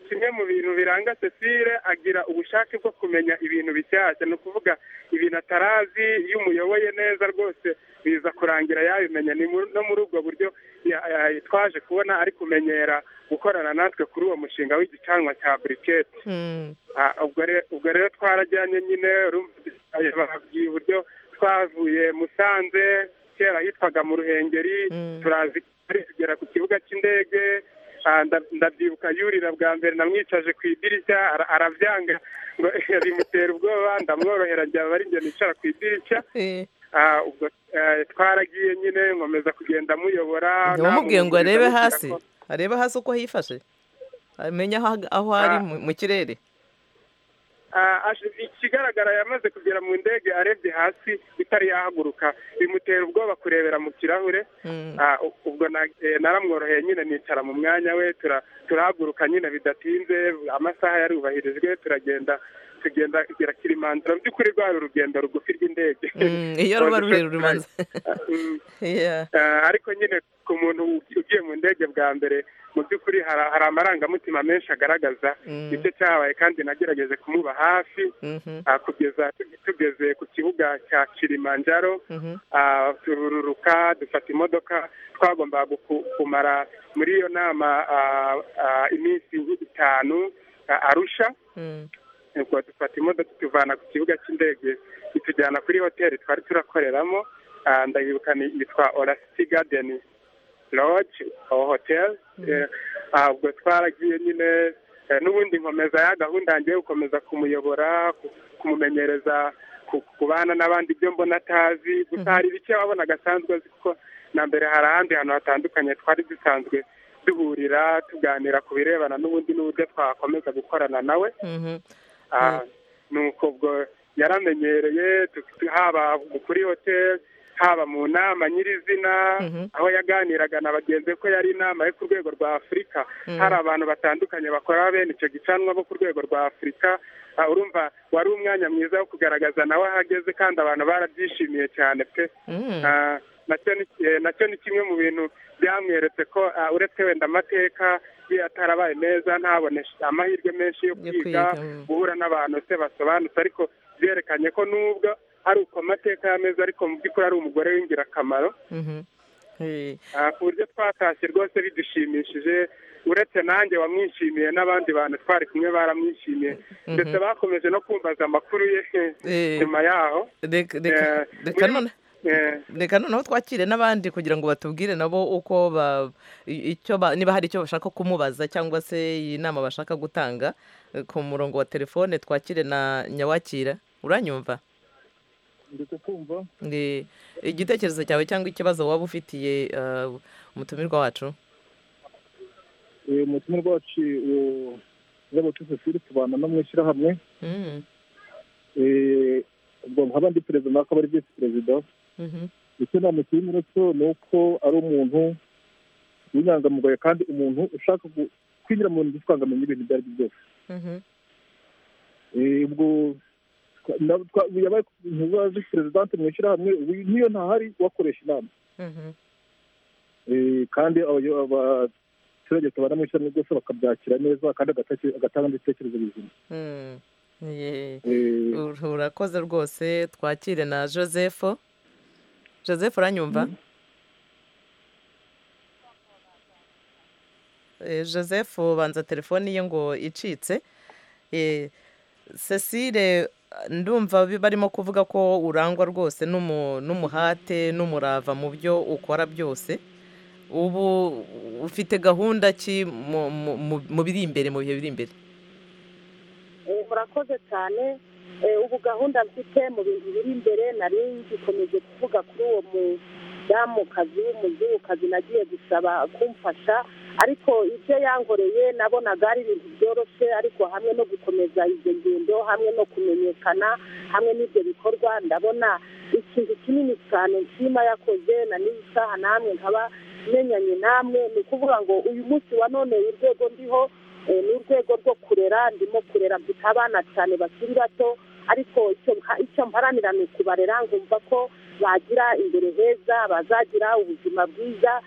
kimwe mu bintu biranga cecile agira ubushake bwo kumenya ibintu bishyashya ni ukuvuga ibintu atarazi iyo umuyoboye neza rwose biza kurangira yabimenya no muri ubwo buryo twaje kubona ari kumenyera gukorana natwe kuri uwo mushinga w'igicanwa cya buriketi ubwo rero twarajyanye nyine bababwiye uburyo twavuye musanze kera hitwaga mu ruhengeri turazi kugera ku kibuga cy'indege ndabyibuka yurira bwa mbere namwicaje ku idirishya arabyanga ngo bimutera ubwoba ndamworohera byaba ari njye nicara ku idirishya ubwo twaragiye nyine nkomeza kugenda amuyobora ntamubwiye ngo arebe hasi arebe hasi uko hifashe amenya aho ari mu kirere ikigaragara yamaze kugera mu ndege arebye hasi itari yahaguruka bimutera ubwoba kurebera mu kirahure ubwo naramworoheye nyine nicara mu mwanya we turahaguruka nyine bidatinze amasaha yarubahirijwe turagenda tugenda kugera kirimanzira mu by'ukuri rwari urugendo rugufi rw'indege iyo ruba rurerure ubanza ariko nyine ku muntu ugiye mu ndege bwa mbere mu by'ukuri hari amarangamutima menshi agaragaza ibyo cyabaye kandi nagerageje kumuba hafi kugeza tugeze ku kibuga cya kirimanjaro tururuka dufata imodoka twagombaga kumara muri iyo nama iminsi nk'itanu arusha ubwo dufata imodoka ituvana ku kibuga cy'indege itujyana kuri hoteli twari turakoreramo ah, ndayibuka ni- yitwa orasiti gadeni lodge aho hoteli ubwo twaragiye nyine eh, n'ubundi nkomeza ya gahunda yanjye yo gukomeza kumuyobora ku- kumumenyereza ku- kubana n'abandi ibyo mbona atazi gusa hari bike wabona agasanzwe azi kuko na mbere hari ahandi hantu hatandukanye twari dusanzwe duhurira tuganira ku birebana n'ubundi n'uburyo twakomeza gukorana nawe Ah, nuko ubwo yaramenyereye tu- tu- haba kuri hoteli haba mu nama nyirizina aho yaganiraga na bagenzi be ko yari inama yo ku rwego rwa afurika Mhm. hari abantu batandukanye bakora bene icyo gicanwa bo ku rwego rwa afurika Ah, urumva wari umwanya mwiza wo kugaragaza nawe ahageze kandi abantu barabyishimiye cyane pe Mhm. Ah, nacyo ni eh, nacyo ni kimwe mu bintu byamweretse ko ah, uretse wenda amateka ye atarabaye meza ntabone amahirwe menshi yo kwiga kwiga, mm. guhura n'abantu se basobanutse ariko byerekanye ko nubwo ari uko amateka y'ameza ariko mu by'ukuri ari umugore w'ingirakamaro Ah, ku buryo twatashye rwose bidushimishije uretse nanjye wamwishimiye n'abandi bantu twari kumwe baramwishimiye Mhm. ndetse bakomeje no kumvaza amakuru ye Eh. nyuma yaho Reka- reka- Eh, reka muri- none- eh, reka noneho twakire n'abandi kugira ngo batubwire nabo uko ba- i- icyo ba- niba hari icyo bashaka kumubaza cyangwa se iyi nama bashaka gutanga eh, ku murongo wa telefone twakire na nyawakira uranyumva ndetse kumva Nge- igitekerezo cyawe cyangwa ikibazo waba ufitiye eh, umutumirwa wacu uyu mutima rwacu y'abatutsi siri tubana no mu ishyirahamwe Mm, Eh, ubwo nkaba ndi perezida nawe akaba ari visi perezida mhm, icyo namushimira cyo ni uko ari umuntu w'inyangamugayo kandi umuntu ushaka gu- kwinjira mu bintu by'utwangamenya ibintu ibyo ari byo byose mhm, Eh, ubwo twa- na- twa- ubu yabaye ntuba visi perezidante mu ishyirahamwe ubu niyo ntahari wakoresha inama mhm, Eh, kandi abayo- abaturage tubana mu ishyirahamwe byose bakabyakira neza kandi agatace- agatanga n'ibitekerezo bizima mm. Ye. Eh, Ur- urakoze rwose twakire na joseph joseph uranyumva Eh, joseph banza telefoni ye ngo icitse Eh, cecile ndumva bi- barimo kuvuga ko urangwa rwose n'umu- n'umuhate n'umurava mu byo ukora byose ubu ufite gahunda ki mu- mu- mu- mu biri imbere mu bihe biri imbere Eh, murakoze cyane Eh, ubu gahunda mfite mu bintu biri imbere nari ngikomeje kuvuga kuri uwo mudamukazi w'umuzungukazi nagiye gusaba kumfasha ariko ibyo yankoreye nabonaga ari ibintu byoroshye ariko hamwe no gukomeza izo ngendo hamwe no kumenyekana hamwe n'ibyo bikorwa ndabona ikintu kinini cyane nshima yakoze na n'iyi saha namwe nkaba menyanye namwe ni ukuvuga ngo uyu munsi wa none urwego ndiho Eh, ni urwego rwo kurera ndimo kurera mfite abana cyane bakiri bato ariko icyo mpa- icyo mparanira ni ukubarera ngumva ko bagira imbere heza bazagira ubuzima bwiza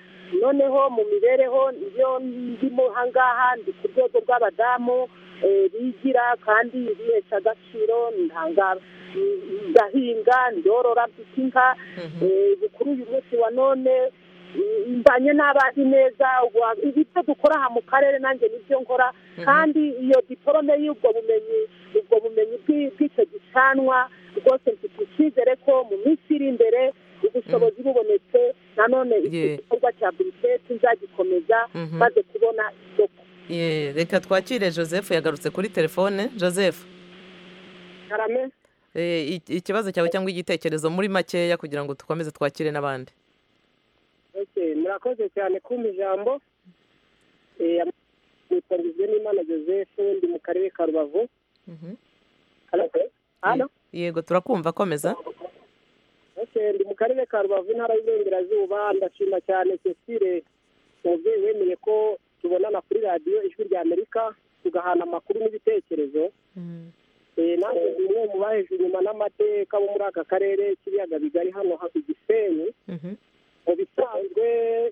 noneho mu mibereho iyo ndimo hangaha ndi ku rwego rw'abadamu eh, bigira kandi bihesha agaciro ntanga ndahinga ndorora mfite inka Eh, ubu kuri uyu munsi wa none mbanye n'abandi neza ubu- ibyo dukora aha mu karere nanjye nibyo nkora kandi iyo diporome y'ubwo bumenyi ubwo bumenyi bw'i- bw'icyo gicanwa rwose mfite icyizere ko mu minsi iri imbere ubushobozi bubonetse nanone iki Ye. gikorwa cya buriketi nzagikomeza Mhm. maze kubona isoko Ye, reka twakire joseph yagarutse kuri telefone joseph karame Eh, i- ikibazo cyawe cyangwa igitekerezo muri makeya kugira ngo dukomeze twakire n'abandi Okay, murakoze cyane kumpa ijambo Eh, yitwa n'imana joseph ndi mu karere ka rubavu Hello? Hello? yego turakumva komeza Okay, ndi mu karere ka rubavu intara y'iburengerazuba ndashima cyane cecile umubyeyi wemeye ko tubonana kuri radiyo ijwi rya amerika tugahana amakuru n'ibitekerezo Eh, nanjye ndi umwe mu bahejwe inyuma n'amateka bo muri aka karere k'ibiyaga bigari hano ha- i gisenyi mu bisanzwe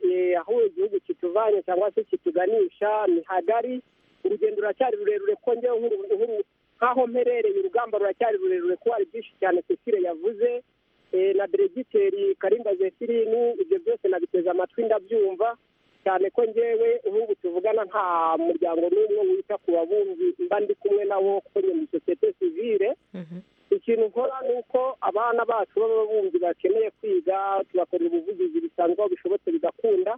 eh, aho igihugu kituvanye cyangwa se kituganisha ni hagari urugendo ruracyari rurerure ko njyewe nk'uru- nk'uru- nk'aho mperereye urugamba ruracyari rurerure kuko hari byinshi cyane cecile yavuze eh, na diregiteri karimba zefirini ibyo byose nabiteze amatwi ndabyumva cyane ko ngewe nk'ubu tuvugana nta muryango n'umwe wita ku babumbyi mba ndi kumwe nabo kuko nyuma sosiyete sivire ikintu nkora ni uko abana bacu b'ababumbyi bakeneye kwiga tubakorera ubuvugizi bisanzwe aho bishobotse bigakunda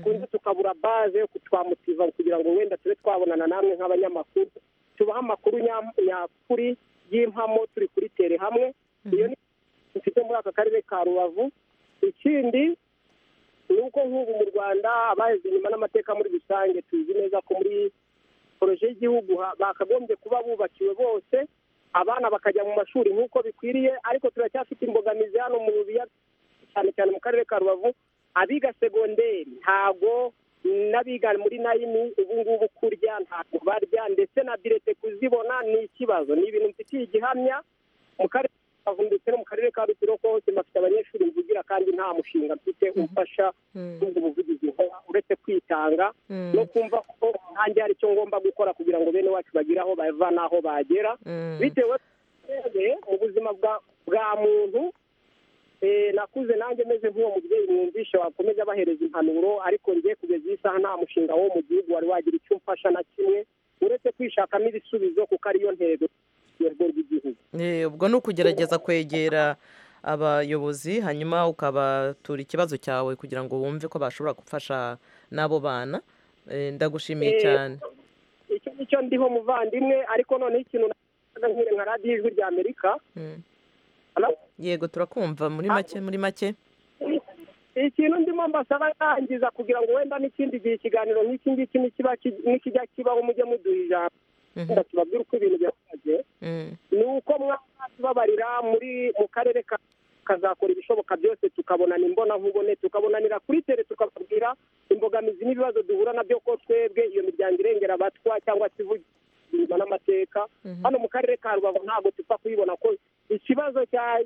kundi tukabura baze yo kutwamutiva kugira ngo wenda tube twabonana namwe nk'abanyamakuru tubahe amakuru nyakuri y'impamo turi kuri tere hamwe iyo ni mfite muri aka karere ka rubavu ikindi ni uko nk'ubu mu rwanda abaheze inyuma n'amateka muri rusange tuzi neza ko muri poroje y'igihugu bakagombye kuba bubakiwe bose abana bakajya mu mashuri nk'uko bikwiriye ariko turacyafite imbogamizi hano mu biya cyane cyane mu karere ka rubavu abiga segonderi ntabwo n'abiga muri nayini ubu ngubu kurya ntabwo barya ndetse na birete kuzibona ni ikibazo ni ibintu mfitiye igihamya mu karere kavu ndetse no mu karere ka rutsiroko hose bafite abanyeshuri mvugira kandi nta mushinga mfite umfasha ubwo buvugizi nkora uretse kwitanga no kumva ko ntange hari icyo ngomba gukora kugira ngo bene wacu bagire aho bava n'aho bagera bitewe mu buzima bwa muntu nakuze nanjye meze nk'uwo mubyeyi mwumvisha wakomeza abahereza impanuro ariko ngiye kugeza iyi saha nta mushinga wo mu gihugu wari wagira icyo umfasha na kimwe uretse kwishakamo ibisubizo kuko ariyo ntego ubwo ni ukugerageza kwegera abayobozi hanyuma ukabatura ikibazo cyawe kugira ngo wumve ko bashobora gufasha n'abo bana ndagushimiye cyane icyo nicyo ndiho muvandimwe ariko noneho ikintu nka radiyo ijwi rya amerika yego turakumva muri make muri make ikintu ndimo mbasaba yangiza kugira ngo wenda n'ikindi gihe ikiganiro nk'iki ngiki nikijya kibaho mujye muduha ijambo tubabwira uko ibintu bihagaze ni uko mwatubabarira muri mu karere kazakora ibishoboka byose tukabonana imbonankubone tukabonanira kuri tere tukababwira imbogamizi n'ibibazo duhura nabyo ko twebwe iyo miryango irengera abatwa cyangwa se ivugira n'amateka hano mu karere ka rubavu ntabwo tupfa kuyibona ko ikibazo cya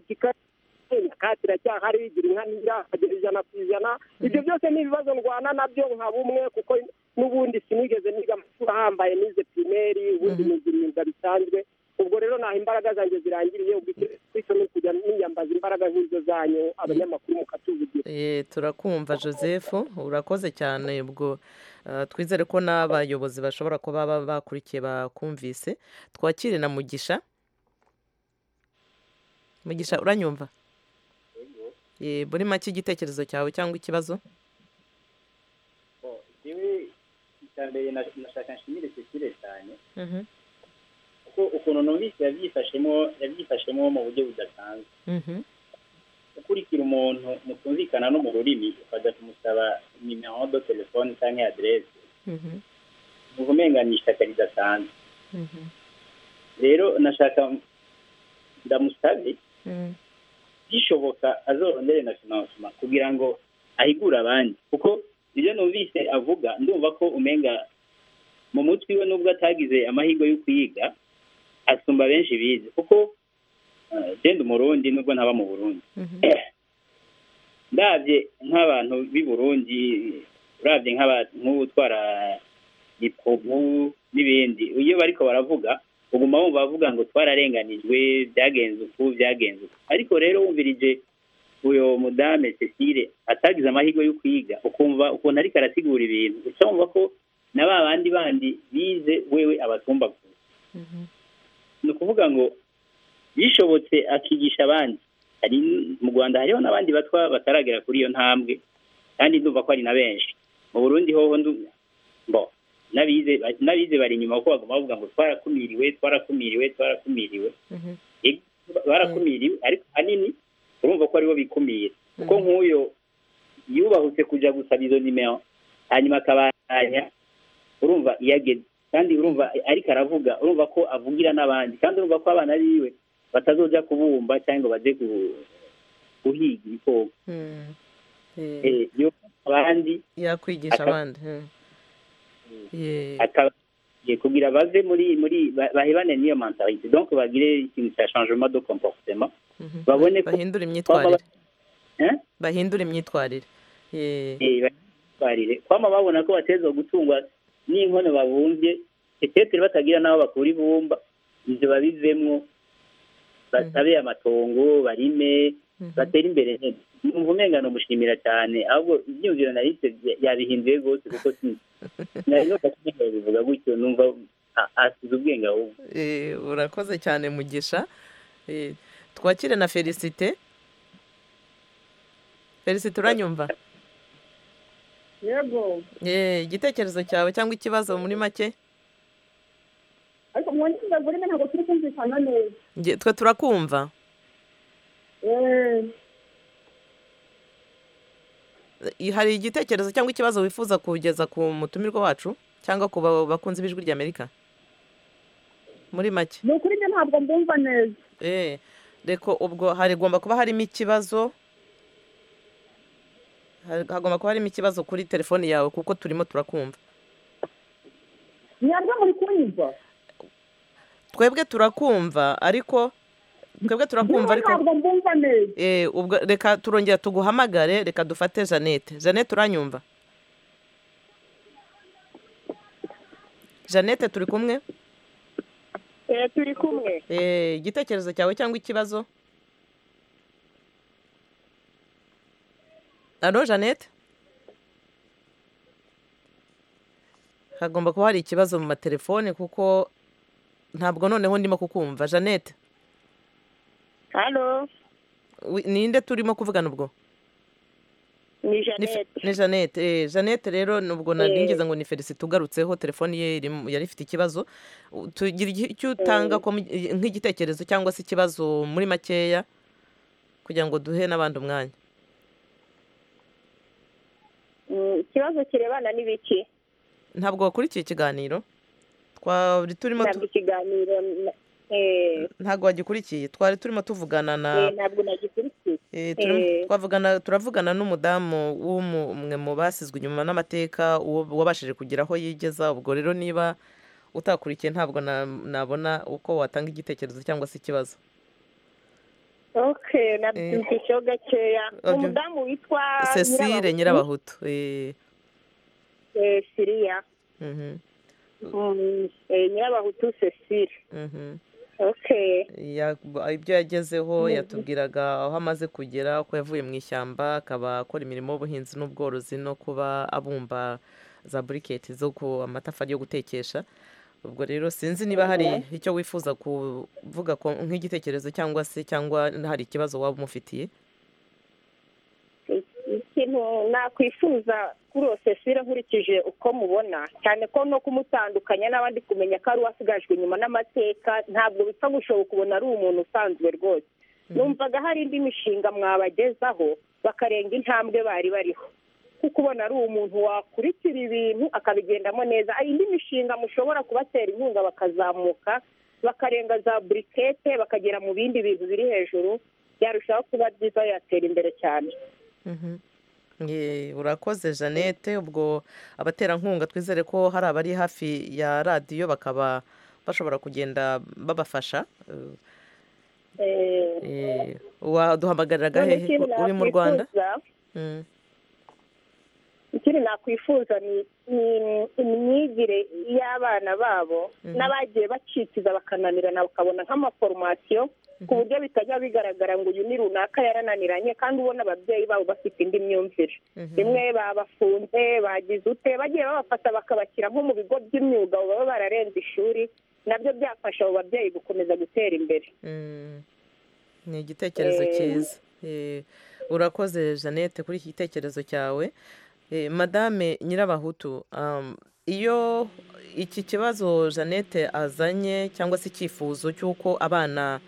katira cyahari igira inka ntirakagera ijana ku ijana ibyo byose ni ibibazo ndwana nabyo nka bumwe kuko n'ubundi sinigeze niga amashuri ahambaye nize pirimeri ubundi niga imyuga bisanzwe ubwo rero ntaho imbaraga zanjye zirangiriye ubwo icyo ni ukujya niyambaza imbaraga nk'izo zanyu abanyamakuru mukatuvugira turakumva joseph urakoze cyane ubwo twizere ko n'abayobozi bashobora kuba bakurikiye bakumvise twakire na mugisha mugisha uranyumva muri make igitekerezo cyawe cyangwa ikibazo mbere nashaka nshimire sekire cyane kuko ukuntu numvise yabyifashemo yabyifashemo mu buryo budasanzwe ukurikira umuntu mutumvikana no mu rurimi ukajya kumusaba nimero do telefone cyangwa aderese uba umenganya ishyaka ridasanzwe rero nashaka ndamusabe bishoboka azorondere na finansima kugira ngo ahigure abandi kuko ibyo numvise avuga ndumva ko umenga mu mutwe we nubwo atagize amahirwe yo kuyiga asumba benshi bize kuko genda umurundi nubwo ntaba mu burundi ndabye nk'abantu b'i burundi urabye nk'utwara ipfubu n'ibindi iyo bariko baravuga uguma wumva bavuga ngo twararenganijwe byagenze uku byagenze uku ariko rero wumvirije uyu mudamu cecile atagize amahirwe yo kwiga ukumva ukuntu ariko arasigura ibintu gusa wumva ko na ba bandi bandi bize wewe abatumba gusa ni ukuvuga ngo bishobotse akigisha abandi hari mu rwanda hariho n'abandi batwa bataragera kuri iyo ntambwe kandi ndumva ko ari na benshi mu burundi hoho mbo n'abize bari inyuma kuko bagomba bavuga ngo twarakumiriwe twarakumiriwe twarakumiriwe barakumiriwe ariko ahanini urumva ko aribo bikumira kuko nk'uyu yubahutse kujya gusaba izo nimero hanyuma akabanya urumva iyo ageze kandi urumva ariko aravuga urumva ko avugira n'abandi kandi urumva ko abana biwe batazojya kubumba cyangwa ngo bajye guhiga ibikoko abandi yakwigisha abandi kugira bave muri muri bahebane n'iyo mentalite donc bagire ikintu cya changement de comportement babone ko bahindura imyitwarire bahindura imyitwarire imyitwarire kwama babona ko bateza gutungwa n'inkono babumbye eteteri batagira n'aho bakura ibumba ibyo babivemo batabe amatongo barime batere imbere neza umva umwengano mushimira cyane ahubwo ibyumviro narite yabihinduye rwose kuko nari nubwo bivuga gutyo numva asize ubwenge ahubwo urakoze cyane mugisha Eh, twakire na felicite felicite uranyumva yego Eh, igitekerezo cyawe cyangwa ikibazo muri make ariko mu ndimi z'ururimi ntabwo turi kumvikana neza Nge- twe turakumva Eh, Eh, hari igitekerezo cyangwa ikibazo wifuza kugeza ku mutumirwa wacu cyangwa ku ba- bakunzi b'ijwi ry'amerika muri make ni ukuri njye ntabwo mbumva neza Eh, reko ubwo harigomba kuba harimo ikibazo Hari- hagomba kuba harimo ikibazo kuri telefoni yawe kuko turimo turakumva mwebwe muri kunyumva twebwe turakumva ariko twebwe turakumva ariko Eh, ubwo reka turongera tuguhamagare reka dufate jeannette jeannette uranyumva jeannette turi kumwe turi kumwe Eh, igitekerezo cyawe cyangwa ikibazo alo jeannette hagomba kuba hari ikibazo mu matelefone kuko ntabwo noneho ndimo kukumva jeannette hano wi- ninde turimo kuvugana ubwo ni Ni fe- ni jeannette eh, jeannette rero nubwo Eh. nabwinjiza ngo ni felicite ugarutseho telefoni ye irimo- yari ifite ikibazo U- tugira igi- icyo utanga ko mu- i- nk'igitekerezo cyangwa se ikibazo muri makeya kugira ngo duhe n'abandi umwanya Mm, ikibazo kirebana n'ibiki ntabwo wakurikiye ikiganiro twari turimo tu- ntabwo ikiganiro na- eh, ntabwo wagikurikiye twari turimo tuvugana na eh, ntabwo nagikurikiye Eh, turi- Eh. twavugana turavugana n'umudamu w'umwe mu basizwe inyuma n'amateka uwo- wabashije kugira aho yigeza ubwo rero niba utakurikiye ntabwo na- nabona uko watanga igitekerezo cyangwa se ikibazo okay nabyumvisheho gakeya Wabyum- umudamu witwa cecile Nyirabahutu, nyirabahutu eh, eh, siriya mhm, Mm, eh, nyirabahutu cecile mhm. okay Ya- ibyo yagezeho Mhm. yatubwiraga aho amaze kugera ko yavuye mu ishyamba akaba akora imirimo y'ubuhinzi n'ubworozi no kuba abumba za buriketi zo ku amatafari yo gutekesha ubwo rero sinzi niba hari icyo wifuza kuvuga ko- nk'igitekerezo cyangwa se cyangwa hari ikibazo waba umufitiye ikintu nakwifuza kuri uwo cecile nkurikije uko mubona cyane ko no kumutandukanya n'abandi kumenya ko ari uwasigajwe inyuma n'amateka ntabwo bipfa gushoboka ubona ari umuntu usanzwe rwose numvaga hari indi mishinga mwabagezaho bakarenga intambwe bari bariho kuko ubona ari umuntu wakurikira ibintu akabigendamo neza hari indi mishinga mushobora kubatera inkunga bakazamuka bakarenga za burikete bakagera mu bindi bintu biri hejuru byarushaho kuba byiza yatera imbere cyane Mhm. Ye, urakoze jeannette ubwo abaterankunga twizere ko hari abari hafi ya radiyo bakaba bashobora kugenda babafasha Eh, eh, waduhamagariraga None hehe ikindi uri mu rwanda nakwifuza- Mm. ikindi nakwifuza ni ni imyigire y'abana babo n'abagiye bacikiza bakananirana bakabona nk'amaforomasiyo ku buryo bitajya bigaragara ngo uyu ni runaka yarananiranye kandi ubona ababyeyi babo bafite indi myumvire rimwe babafunze bagize ute bagiye babafata bakabashyira nko mu bigo by'imyuga baba bararenze ishuri nabyo byafasha abo babyeyi gukomeza gutera imbere Mm. ni igitekerezo cyiza Eh, urakoze jeannette kuri iki gitekerezo cyawe Eh, madame nyirabahutu um, iyo iki kibazo jeannette azanye cyangwa se icyifuzo cy'uko abana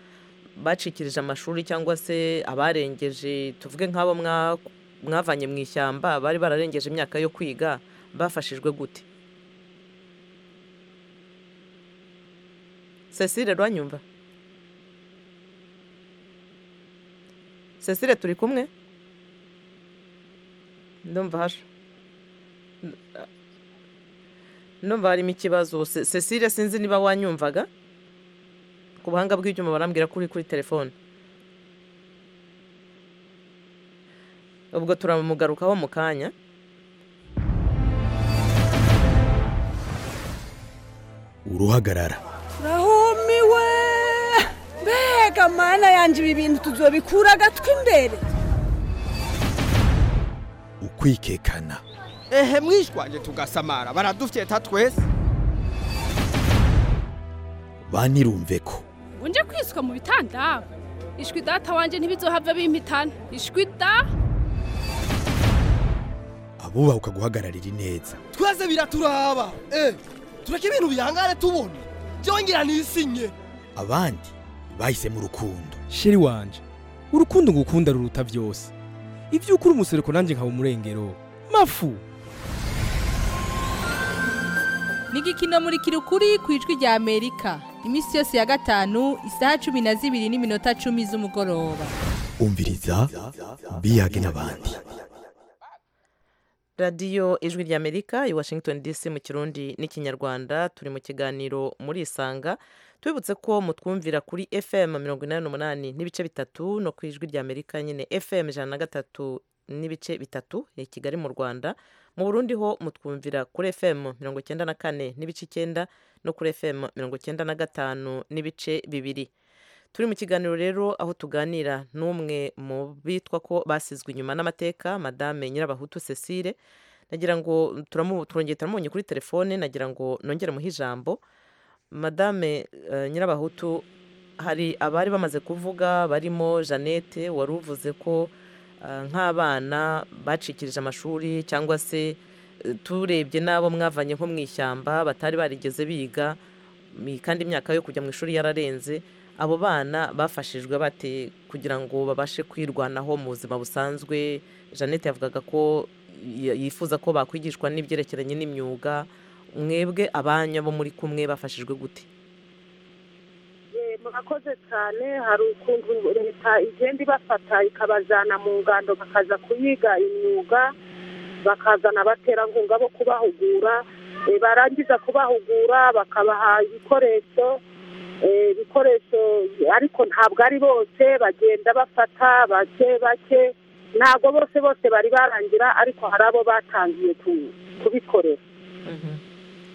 bacikirije amashuri cyangwa se abarengeje tuvuge nk'abo mwa- mwavanye mu ishyamba bari bararengeje imyaka yo kwiga bafashijwe gute cecile rwanyumva cecile turi kumwe ndumva haje ndumva harimo ikibazo Ce- cecile sinzi niba wanyumvaga ku buhanga bw'ibyuma barambwira ko uri kuri telefone ubwo turamugarukaho mu kanya uruhagarara Nahumiwe mbega mana yanjye ibi bintu tuzobikura agatwi imbere kwikekana ehe mwishwaje tugasamara baradufyeta twese banirumve ko unje kwiswa mu bitanda ishwi data wanjye ntibizohave bimpitana ishwi da abubaha ukaguhagararira ineza twese biraturaba eh tureke ibintu bihangare tubona byongera nisinye abandi bahisemo urukundo sheri wanje urukundo ngukunda ruruta byose ibyo ukuri umusereko nanjye nkaba umurengero mafu ni igikino muri kirukuri ku ijwi rya amerika iminsi yose ya gatanu isaha cumi na zibiri n'iminota cumi z'umugoroba umviriza biyage n'abandi radiyo ijwi ry'amerika i washington dc mu kirundi n'ikinyarwanda turi mu kiganiro muri isanga tubibutse ko mutwumvira kuri fm mirongo inani n'umunani n'ibice bitatu no ku ijwi ry'amerika nyine fm ijana na gatatu n'ibice bitatu i kigali mu rwanda mu burundi ho mutwumvira kuri fm mirongo icyenda na kane n'ibice icyenda no kuri fm mirongo icyenda na gatanu n'ibice bibiri turi mu kiganiro rero aho tuganira n'umwe mu bitwa ko basizwe inyuma n'amateka madame nyirabahutu cecile nagira ngo turongeye turamubonye kuri telefone nagira ngo nongere muhe ijambo madame nyirabahutu hari abari bamaze kuvuga barimo jeannette wari uvuze ko nk'abana bacikirije amashuri cyangwa se turebye n'abo mwavanye nko mu ishyamba batari barigeze biga kandi imyaka yo kujya mu ishuri yararenze abo bana bafashijwe bate kugira ngo babashe kwirwanaho mu buzima busanzwe jeannette yavugaga ko yifuza ko bakwigishwa n'ibyerekeranye n'imyuga mwebwe abanya bo muri kumwe bafashijwe gute murakoze cyane hari ukuntu leta igenda ibafata ikabajyana mu ngando bakaza kuyiga imyuga bakazana abaterankunga bo kubahugura barangiza kubahugura bakabaha ibikoresho ibikoresho ariko ntabwo ari bose bagenda bafata bake bake ntabwo bose bose bari barangira ariko hari abo batangiye kubikorera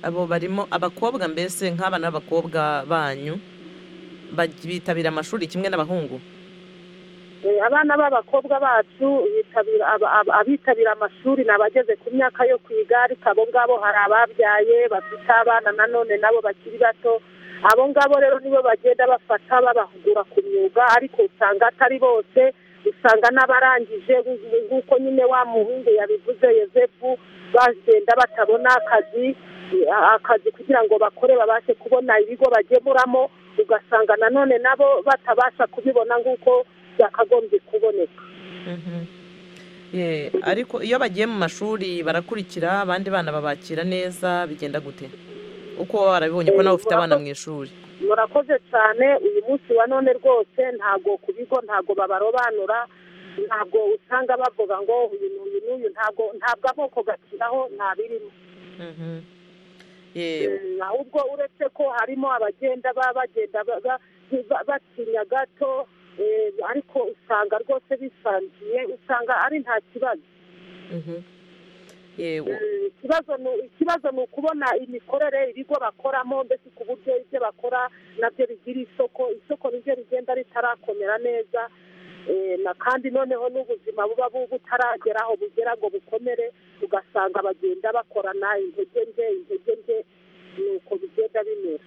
abo barimo abakobwa mbese nk'abana b'abakobwa banyu bitabira amashuri kimwe n'abahungu abana b'abakobwa bacu abitabira amashuri ni abageze ku myaka yo ku igare abo ngabo hari ababyaye bafite abana nanone nabo bakiri bato abo ngabo rero nibo bagenda bafata babahugura ku myuga ariko usanga atari bose usanga n'abarangije nk'uko nyine wa muhungu yabivuze yosefu bagenda batabona akazi akazi kugira ngo bakore babashe kubona ibigo bagemuramo ugasanga nanone nabo batabasha kubibona nk'uko byakagombye kuboneka ariko iyo bagiye mu mashuri barakurikira abandi bana babakira neza bigenda gute uko waba warabibonye ko nawe ufite abana mu ishuri murakoze cyane uyu munsi wa none rwose ntabwo ku bigo ntabwo babarobanura ntabwo usanga bavuga ngo uyu n'uyu n'uyu ntabwo ntabwo amoko gakiraho ntabirimo ahubwo uretse ko harimo abagenda baba bagenda batinya gato ariko usanga rwose bisangiye usanga ari nta kibazo ikibazo ni ukubona imikorere ibigo bakoramo mbese ku buryo ibyo bakora nabyo bigira isoko isoko nibyo rigenda ritarakomera neza kandi noneho n'ubuzima buba butarageraho bugera ngo bukomere ugasanga bagenda bakorana intege nke intege nke nuko bigenda bimera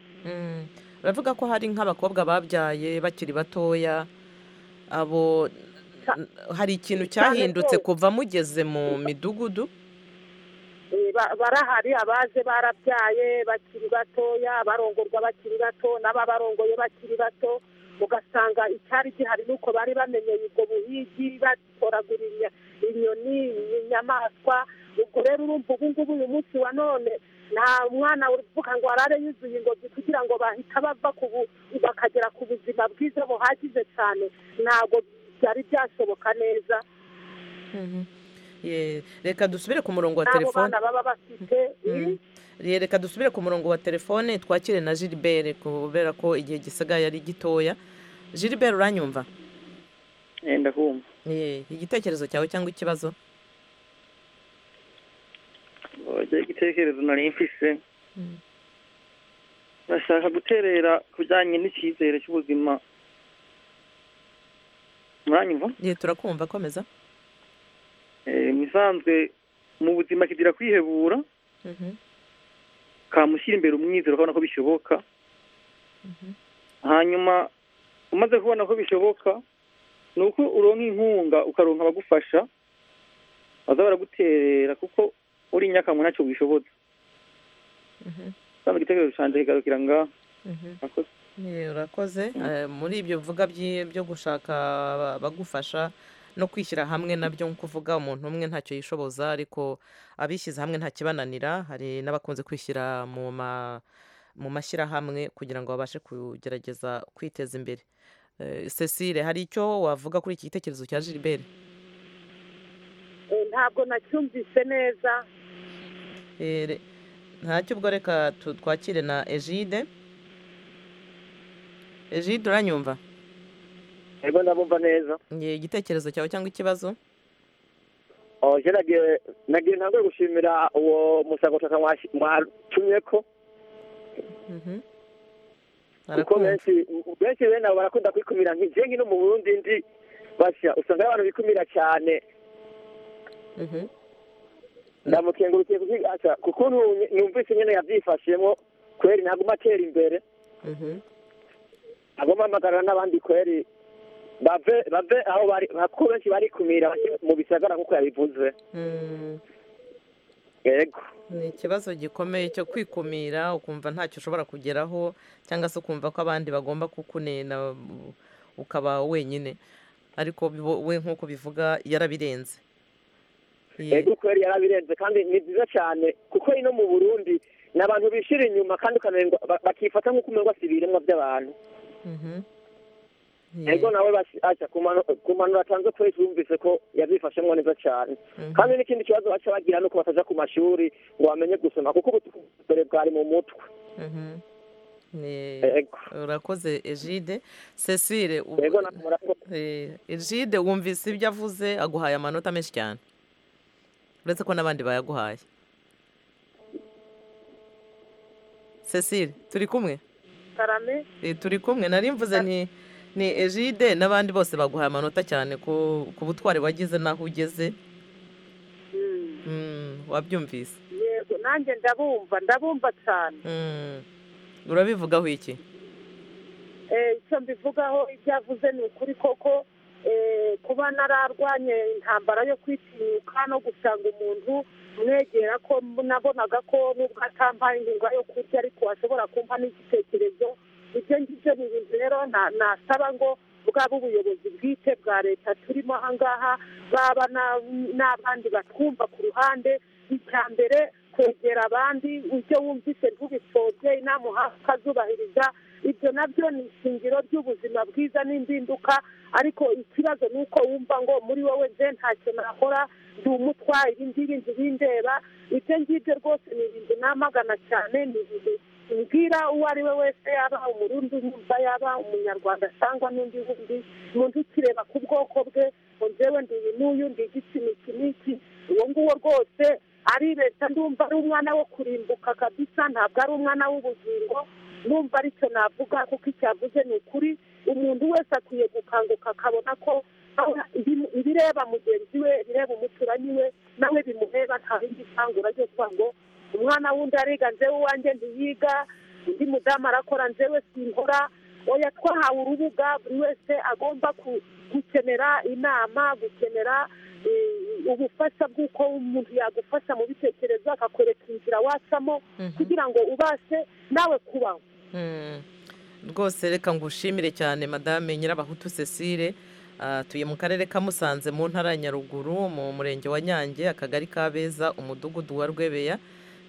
uravuga ko hari nk'abakobwa babyaye bakiri batoya abo hari ikintu cyahindutse kuva mugeze mu midugudu barahari abaje barabyaye bakiri batoya barongorwa bakiri bato n'ababarongoye bakiri bato ugasanga icyari gihari nuko bari bamenyeye ubwo buhigi batoragura inyoni inyamaswa ubwo rero urumva ubu ngubu uyu munsi wa none nta mwana uvuga ngo arare yuzuye ingobyi kugira ngo bahita bava bakagera ku buzima bwiza buhagije cyane ntabwo byari byashoboka neza reka dusubire ku murongo wa telefone reka dusubire ku murongo wa telefone twakire na gilbert kubera ko igihe gisigaye ari gitoya gilbert uranyumva ndakumva igitekerezo cyawe cyangwa ikibazo igitekerezo nari mfise bashaka guterera ku bijyanye n'icyizere cy'ubuzima muranyumva turakumva komeza ni ubusanzwe mu buzima kigira kwihebura kamushyira imbere umwizero akabona ko bishoboka hanyuma umaze kubona ko bishoboka ni uko uronka inkunga ukaronka abagufasha baza baraguterera kuko uri inyakamwe ntacyo wishoboza usanga igitekerezo cyanjye kigarukira ngaha murakoze urakoze muri ibyo bivuga byo gushaka abagufasha no kwishyira hamwe nabyo nk'uko uvuga umuntu umwe ntacyo yishoboza ariko abishyize hamwe ntakibananira hari n'abakunze kwishyira mu ma mu mashyirahamwe kugira ngo babashe kugerageza kwiteza imbere cecile hari icyo wavuga kuri iki gitekerezo cya gilbert ntabwo nacyumvise neza ntacyo ubwo reka twakire na egide egide uranyumva yego ndabumva neza igitekerezo cyawe cyangwa ikibazo nagiye ntabwo gushimira uwo musagoshaka mwatumye ko kuko benshi benshi bene abo barakunda kwikubira nk'igengi no mu burundi ndi bashya usanga abantu bikumira cyane ndamukengurukiye kukigasha kuko numvise nyine yabyifashemo kweri ntaguma atera imbere agomba amagarana n'abandi kweri bave bave aho bari kuko benshi barikumira mu bisagara nk'uko yabivuze yego ni ikibazo gikomeye cyo kwikumira ukumva ntacyo ushobora kugeraho cyangwa se ukumva ko abandi bagomba kukunena ukaba wenyine ariko we nk'uko bivuga yarabirenze yego kubera yarabirenze kandi ni byiza cyane kuko ino mu burundi ni abantu bishira inyuma kandi ukananirwa bakifata nk'uko umerwa si ibiremwa by'abantu yego nawe bashyashya ku mpanuro atanze twese bumvise ko yabyifashemo neza cyane kandi n'ikindi kibazo baca bagira ni uko batajya ku mashuri ngo bamenye gusoma kuko ubutore bwari mu mutwe urakoze egide cecile egide wumvise ibyo avuze aguhaye amanota menshi cyane uretse ko n'abandi bayaguhaye cecile turi kumwe turi kumwe nari mvuze ni ni egide n'abandi bose baguhaye amanota cyane ku butwari wagize n'aho ugeze wabyumvise yego nanjye ndabumva ndabumva cyane urabivugaho iki icyo mbivugaho ibyo avuze ni ukuri koko kuba nararwanye intambara yo kwitinyuka no gusanga umuntu mwegera ko nabonaga ko nubwo atampaye inkunga yo kurya ariko ashobora kumpa n'igitekerezo ibyo ngibyo ni ibintu rero nasaba ngo bwaba ubuyobozi bwite bwa leta turimo aha ngaha baba n'abandi batwumva ku ruhande icya mbere kwegera abandi ibyo wumvise ntubipfobye inama uhawe ukazubahiriza ibyo nabyo ni ishingiro ry'ubuzima bwiza n'impinduka ariko ikibazo ni uko wumva ngo muri wowe nze ntacyo nakora ndi umutwaye ibindi bindi bindeba ibyo ngibyo rwose ni ibintu namagana cyane ni ibintu mbwira uwo ari we wese yaba umurundi nyumva yaba umunyarwanda cyangwa n'undi wundi umuntu ukireba ku bwoko bwe ngo njyewe ndi uyu n'uyu ndi igiti n'iki n'iki uwo nguwo rwose ari leta ndumva ari umwana wo kurimbuka kabisa ntabwo ari umwana w'ubugingo numva aricyo navuga kuko icyavuze ni ukuri umuntu wese akwiye gukanguka akabona ko ibireba mugenzi we bireba umuturanyi we nawe bimureba nta bindi ntangura ryo kuvuga ngo umwana wundi ariga nzewe uwanjye ntiyiga undi mudamu arakora nzewe sinkora oya twahawe urubuga buri wese agomba gukenera inama gukenera ubufasha bw'uko umuntu yagufasha mu bitekerezo akakwereka inzira wacamo kugira ngo ubashe nawe kubaho rwose reka ngo ushimire cyane madame nyirabahutu cecile atuye mu karere ka musanze mu ntara ya nyaruguru mu murenge wa nyange akagari ka beza umudugudu wa rwebeya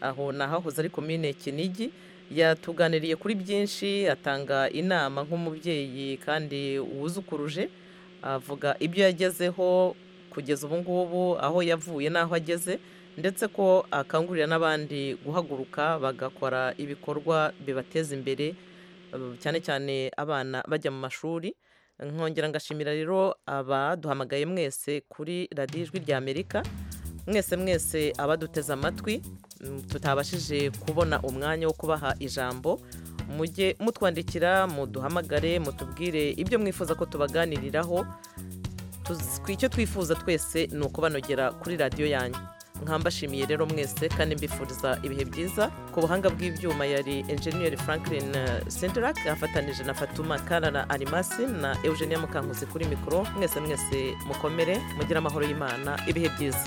aho nahahoze ari komine kinigi yatuganiriye kuri byinshi atanga inama nk'umubyeyi kandi wuzukuruje avuga ibyo yagezeho kugeza ubu ngubu aho yavuye n'aho ageze ndetse ko akangurira n'abandi guhaguruka bagakora ibikorwa bibateza imbere cyane cyane abana bajya mu mashuri nkongera ngashimira rero abaduhamagaye mwese kuri radiyo ijwi rya amerika mwese mwese abaduteze amatwi tutabashije kubona umwanya wo kubaha ijambo mujye mutwandikira muduhamagare mutubwire ibyo mwifuza ko tubaganiriraho icyo twifuza twese ni ukubanogera kuri radiyo yanyu nkambashimiye rero mwese kandi mbifuriza ibihe byiza ku buhanga bw'ibyuma yari enjeniyeri franklin senderak afatanije na fatuma karara arimasi na eugenia mukankuzi kuri mikoro mwese mwese mukomere mugire amahoro y'imana ibihe byiza